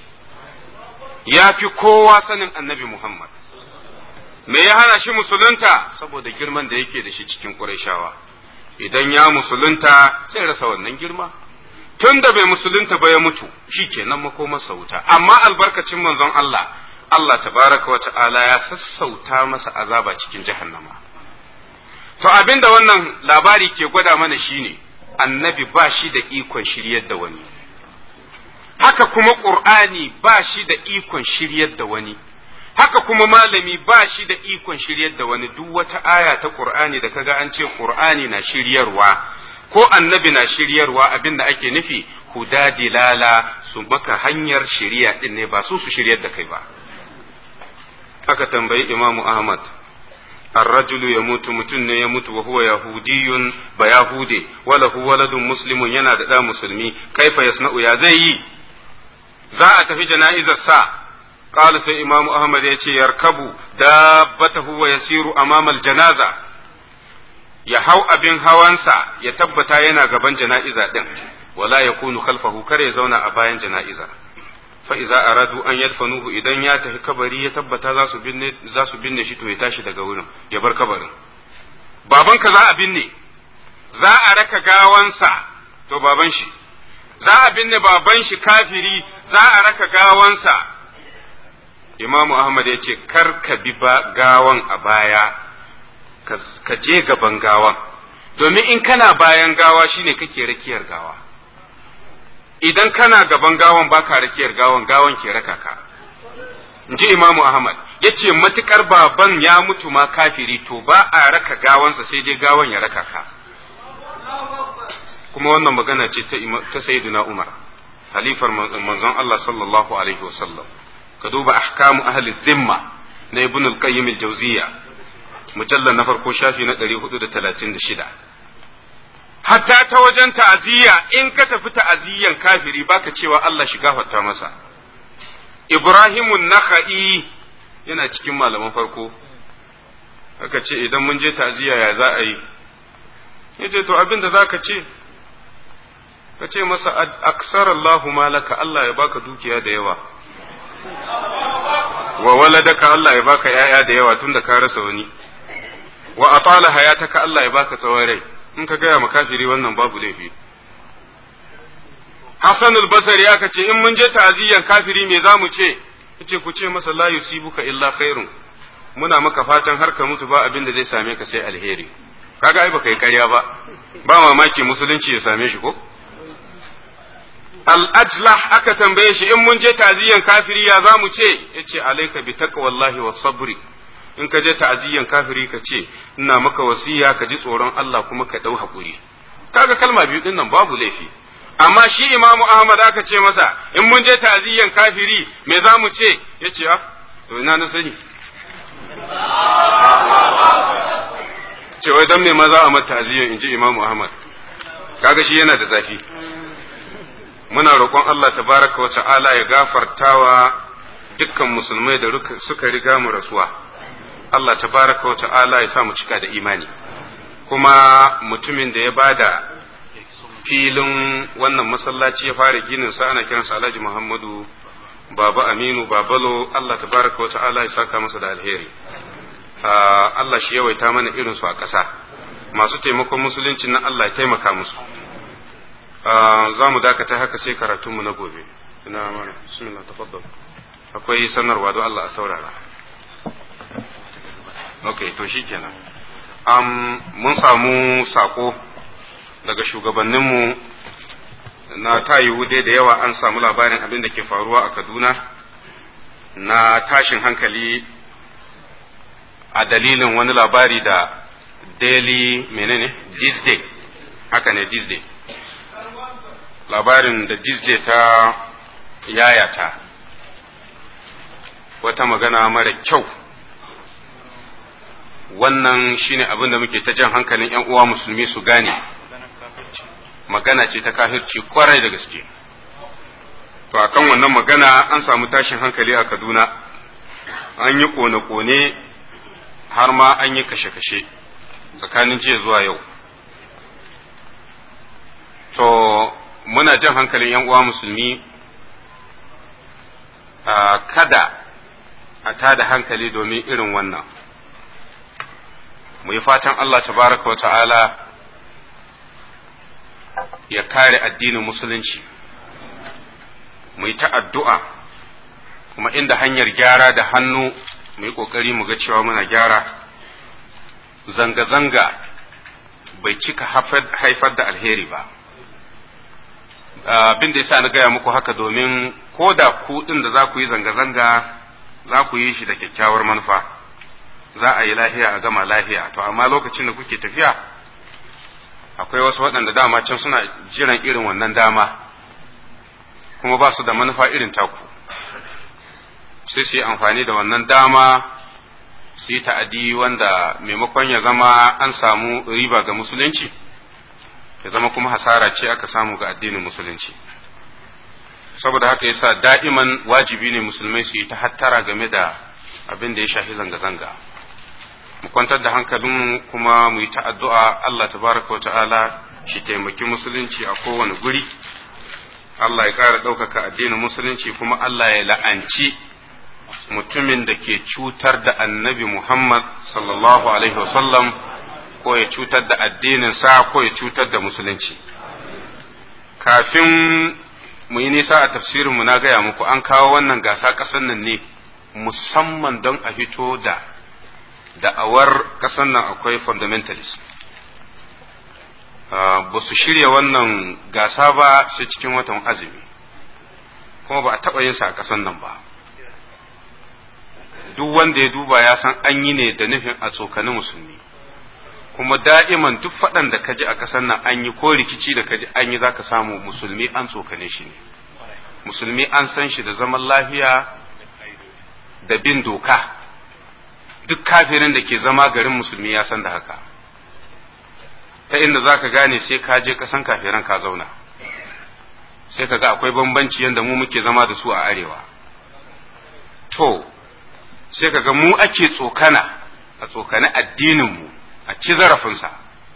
Ya fi kowa sanin annabi Muhammad. Me ya hana shi musulunta saboda girman da yake da shi cikin Qurayshawa. Idan ya musulunta sai rasa wannan girma. Tun da bai musulunta ba ya mutu, shi kenan makomarsa wuta. Amma albarkacin manzon Allah, Allah tabaraka wa ta'ala ya sassauta masa azaba cikin jahannama. To abin da wannan labari ke gwada mana shine annabi ba shi da ikon shiryar da wani. Haka kuma ƙur'ani ba shi da ikon shiryar da wani. Haka kuma malami ba shi da ikon shiryar da wani duk wata aya ta ƙur'ani da kaga an ce ƙur'ani na shiryarwa ko annabi na shiryarwa abin da ake nufi huda dilala su maka hanyar shiriya din ne ba su su shiryar da kai ba. aka tambayi imamu ahmad الرجل يموت متن يموت وهو يهودي بيهودي وله ولد مسلم yana da ɗa musulmi kaifa yasna'u ya zai yi za a tafi jana'izar sa qala sai imamu ahmad ya ce yarkabu dabbatahu wa yasiru amama janaza ya hau abin hawansa ya tabbata yana gaban jana'iza din wala yakunu khalfahu kare ya zauna a bayan jana'iza fa iza aradu an yadfanuhu idan ya tafi kabari ya tabbata za su binne za su binne shi to ya tashi daga wurin ya bar kabarin babanka za a binne za a raka gawansa to baban shi za a binne baban shi kafiri za a raka gawansa imamu ahmad ya ce kar ka bi gawan a baya ka je gaban gawan domin in kana bayan gawa shine kake rakiyar gawa idan kana gaban gawan baka rakiyar gawan gawan ke raka ka in ji imamu ahmad ya ce matukar baban ya mutu ma kafiri to ba a raka gawansa sai dai gawan ya raka ka kuma wannan magana ce ta sayyiduna umar halifar manzon Allah sallallahu alaihi wasallam ka duba ahkamu ahli zimma na ibn al-qayyim al-jawziya mujallal na farko shafi na 436 hatta ta wajen ta'aziyya in ka tafi ta'aziyyan kafiri baka cewa Allah shi gafarta masa Ibrahimun Nakha'i yana cikin malaman farko aka ce idan mun je ta'aziyya ya za a yi yace to abin da zaka ce ka ce masa aksar Allahu malaka Allah ya baka dukiya da yawa wa waladaka Allah ya baka yaya da yawa tunda ka rasa wani wa atala hayataka Allah ya baka tsawon rai in ka gaya ma kafiri wannan babu laifi Hassan al-Basri aka ce in mun je ta'aziyyan kafiri me za mu ce yace ku ce masa la yusibuka illa khairun muna maka fatan har ka mutu ba abin da zai same ka sai alheri kaga ai baka yi ƙarya ba ba mamaki musulunci ya same shi ko al-ajlah aka tambaye shi in mun je ta'aziyyan kafiri ya za mu ce yace alayka bi taqwallahi was sabri in ka je ta'aziyyan kafiri ka ce ina maka wasiya ka ji tsoron Allah kuma ka dau hakuri kaga kalma biyu din nan babu laifi amma shi imamu ahmad aka ce masa in mun je ta'aziyyan kafiri me za mu ce yace ah to ina na sani ce wai dan me maza a mata ta'aziyyan in ji imamu ahmad kaga shi yana da zafi muna roƙon Allah tabaraka wa ta'ala ya gafartawa dukkan musulmai da suka riga mu rasuwa Allah tabaraka wa ta'ala ya sa mu cika da imani kuma mutumin da ya bada filin wannan masallaci ya fara ginin sa ana kiransa Alhaji Muhammadu Baba Aminu Babalo Allah tabaraka wa ta'ala ya saka masa da alheri Allah shi yawaita mana irin su a ƙasa masu taimakon musulunci na Allah ya taimaka musu za mu dakata haka sai karatunmu na gobe ina mana bismillah tafaddal akwai sanarwa don Allah a saurara ok to shikenan um, mun samu sako daga shugabanninmu na tayiwu dai da yawa an samu labarin abin da ke faruwa a Kaduna na tashin hankali a dalilin wani labari da daily menene Disney haka ne Disney labarin da Disney ta yayata wata magana mara kyau wannan shine abin da muke ta jan hankalin 'yan uwa musulmi su gane magana ce ta kafirci kwarai da gaske to akan wannan magana an samu tashin hankali a kaduna an yi kone-kone har ma an yi kashe-kashe tsakanin jiya zuwa yau to muna jan hankalin 'yan uwa musulmi kada a tada hankali domin irin wannan mu yi fatan Allah tabaraka wa ta'ala ya kare addinin musulunci mu yi ta addu'a kuma inda hanyar gyara da hannu mu yi ƙoƙari mu ga cewa muna gyara zanga-zanga bai cika haifar da alheri ba abin da yasa na gaya muku haka domin ko da ku ɗin da za ku yi zanga-zanga za ku yi shi da kyakkyawar manufa za a yi lahiya a gama lahiya to amma lokacin da kuke tafiya akwai wasu waɗanda dama can suna jiran irin wannan dama kuma ba su da manufa irin taku sai su yi amfani da wannan dama su yi ta'adi wanda maimakon ya zama an samu riba ga musulunci ya zama kuma hasara ce aka samu ga addinin musulunci saboda haka yasa da'iman wajibi ne musulmai su yi ta hattara game da abin da ya shafi zanga-zanga mu kwantar da hankalin kuma mu yi ta addu'a Allah tabaraka wa ta'ala shi taimaki musulunci a kowane guri Allah ya ƙara ɗaukaka addinin musulunci kuma Allah ya la'anci mutumin da ke cutar da annabi Muhammad sallallahu alaihi wasallam ko ya cutar da addininsa ko ya cutar da musulunci kafin mu yi nisa a tafsirinmu na gaya muku an kawo wannan gasa ƙasar nan ne musamman don a fito da da'awar ƙasar nan akwai fundamentalist ba su shirya wannan gasa ba sai cikin watan azumi kuma ba a taɓa yin sa a ƙasar nan ba duk wanda ya duba ya san an yi ne da nufin a tsokani musulmi kuma da'iman duk faɗan da kaji a ƙasar nan an yi ko rikici da kaji an yi zaka samu musulmi an tsokane shi ne musulmi an san shi da zaman lafiya da bin doka duk kafirin da ke zama garin musulmi ya san da haka ta inda za ka gane sai ka je kasan kafiran ka zauna sai ka ga akwai bambanci yadda mu muke zama da su a arewa to sai ka ga mu ake tsokana a tsokani addininmu a ci zarafinsa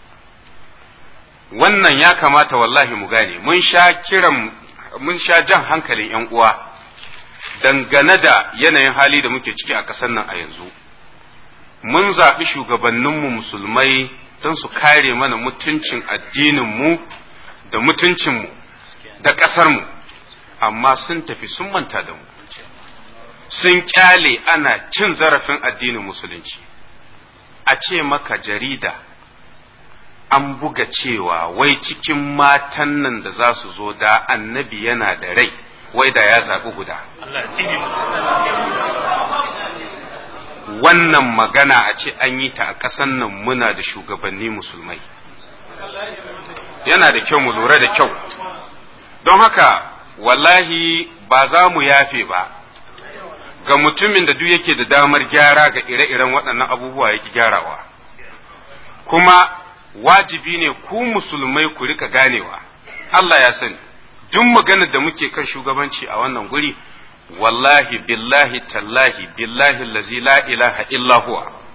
wannan ya kamata wallahi mu gane mun sha kiran mun sha jan hankalin 'yan uwa dangane da yanayin hali da muke ciki a ƙasar nan a yanzu mun zaɓi shugabanninmu musulmai don su kare mana mutuncin addininmu da mutuncinmu da ƙasarmu amma sun tafi sun manta da mu sun ƙyale ana cin zarafin addinin musulunci a ce maka jarida an buga cewa wai cikin matan nan da za su zo da annabi yana da rai wai da ya zaɓi guda wannan magana a ce an yi ta a ƙasan nan muna da shugabanni musulmai yana da kyau mu lura da kyau don haka wallahi ba za mu yafe ba ga mutumin da duk yake da damar gyara ga ire-iren waɗannan abubuwa yake gyarawa kuma wajibi ne ku musulmai ku rika ganewa Allah ya sani duk maganar da muke kan shugabanci a wannan guri wallahi billahi tallahi billahi allazi la ilaha illa huwa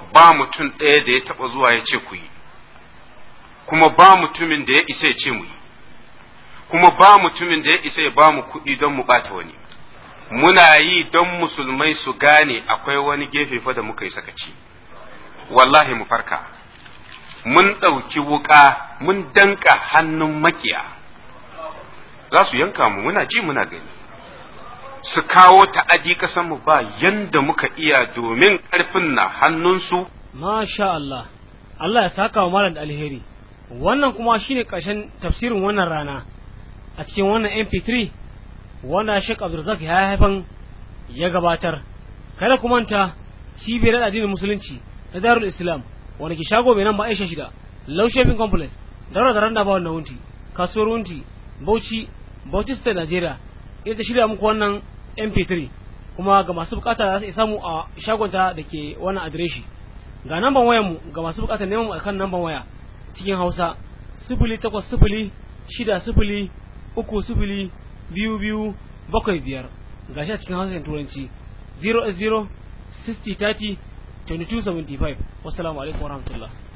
ba mutum ɗaya da ya taɓa zuwa ya ce ku yi kuma ba mutumin da ya isa ya ce mu yi kuma ba mutumin da ya isa ya ba mu kuɗi don mu ɓata wani muna yi don musulmai su gane akwai wani gefe fa da muka yi sakaci wallahi mu farka mun ɗauki wuƙa mun danka hannun makiya za su yanka mu muna ji muna gani su kawo ta'adi mu ba yanda muka iya domin ƙarfin na hannunsu Masha Allah, Allah ya saka wa malam da alheri. Wannan kuma shine ƙarshen tafsirin wannan rana a cikin wannan MP3 wanda Sheikh Abdulrazak ya haifan ya gabatar. Kada ku manta cibiyar addinin musulunci na Darul Islam wanda ke shago mai nan ba Aisha shida, Low Shopping Complex, Daura da Randa ba wannan wunti, kasuwar wunti, Bauchi, Bauchi State Nigeria. Ita ta shirya muku wannan MP3 kuma ga masu bukata za su samu a shagonta da ke wannan adireshi. ga namban wayar mu ga masu bukatar neman mu akan namban waya cikin Hausa sifili takwas sifili shida sifili uku sifili biyu biyu bakwai biyar ga shi a cikin Hausa da Turanci 0 0 60 30 22 75 wassalamu alaikum warahmatullahi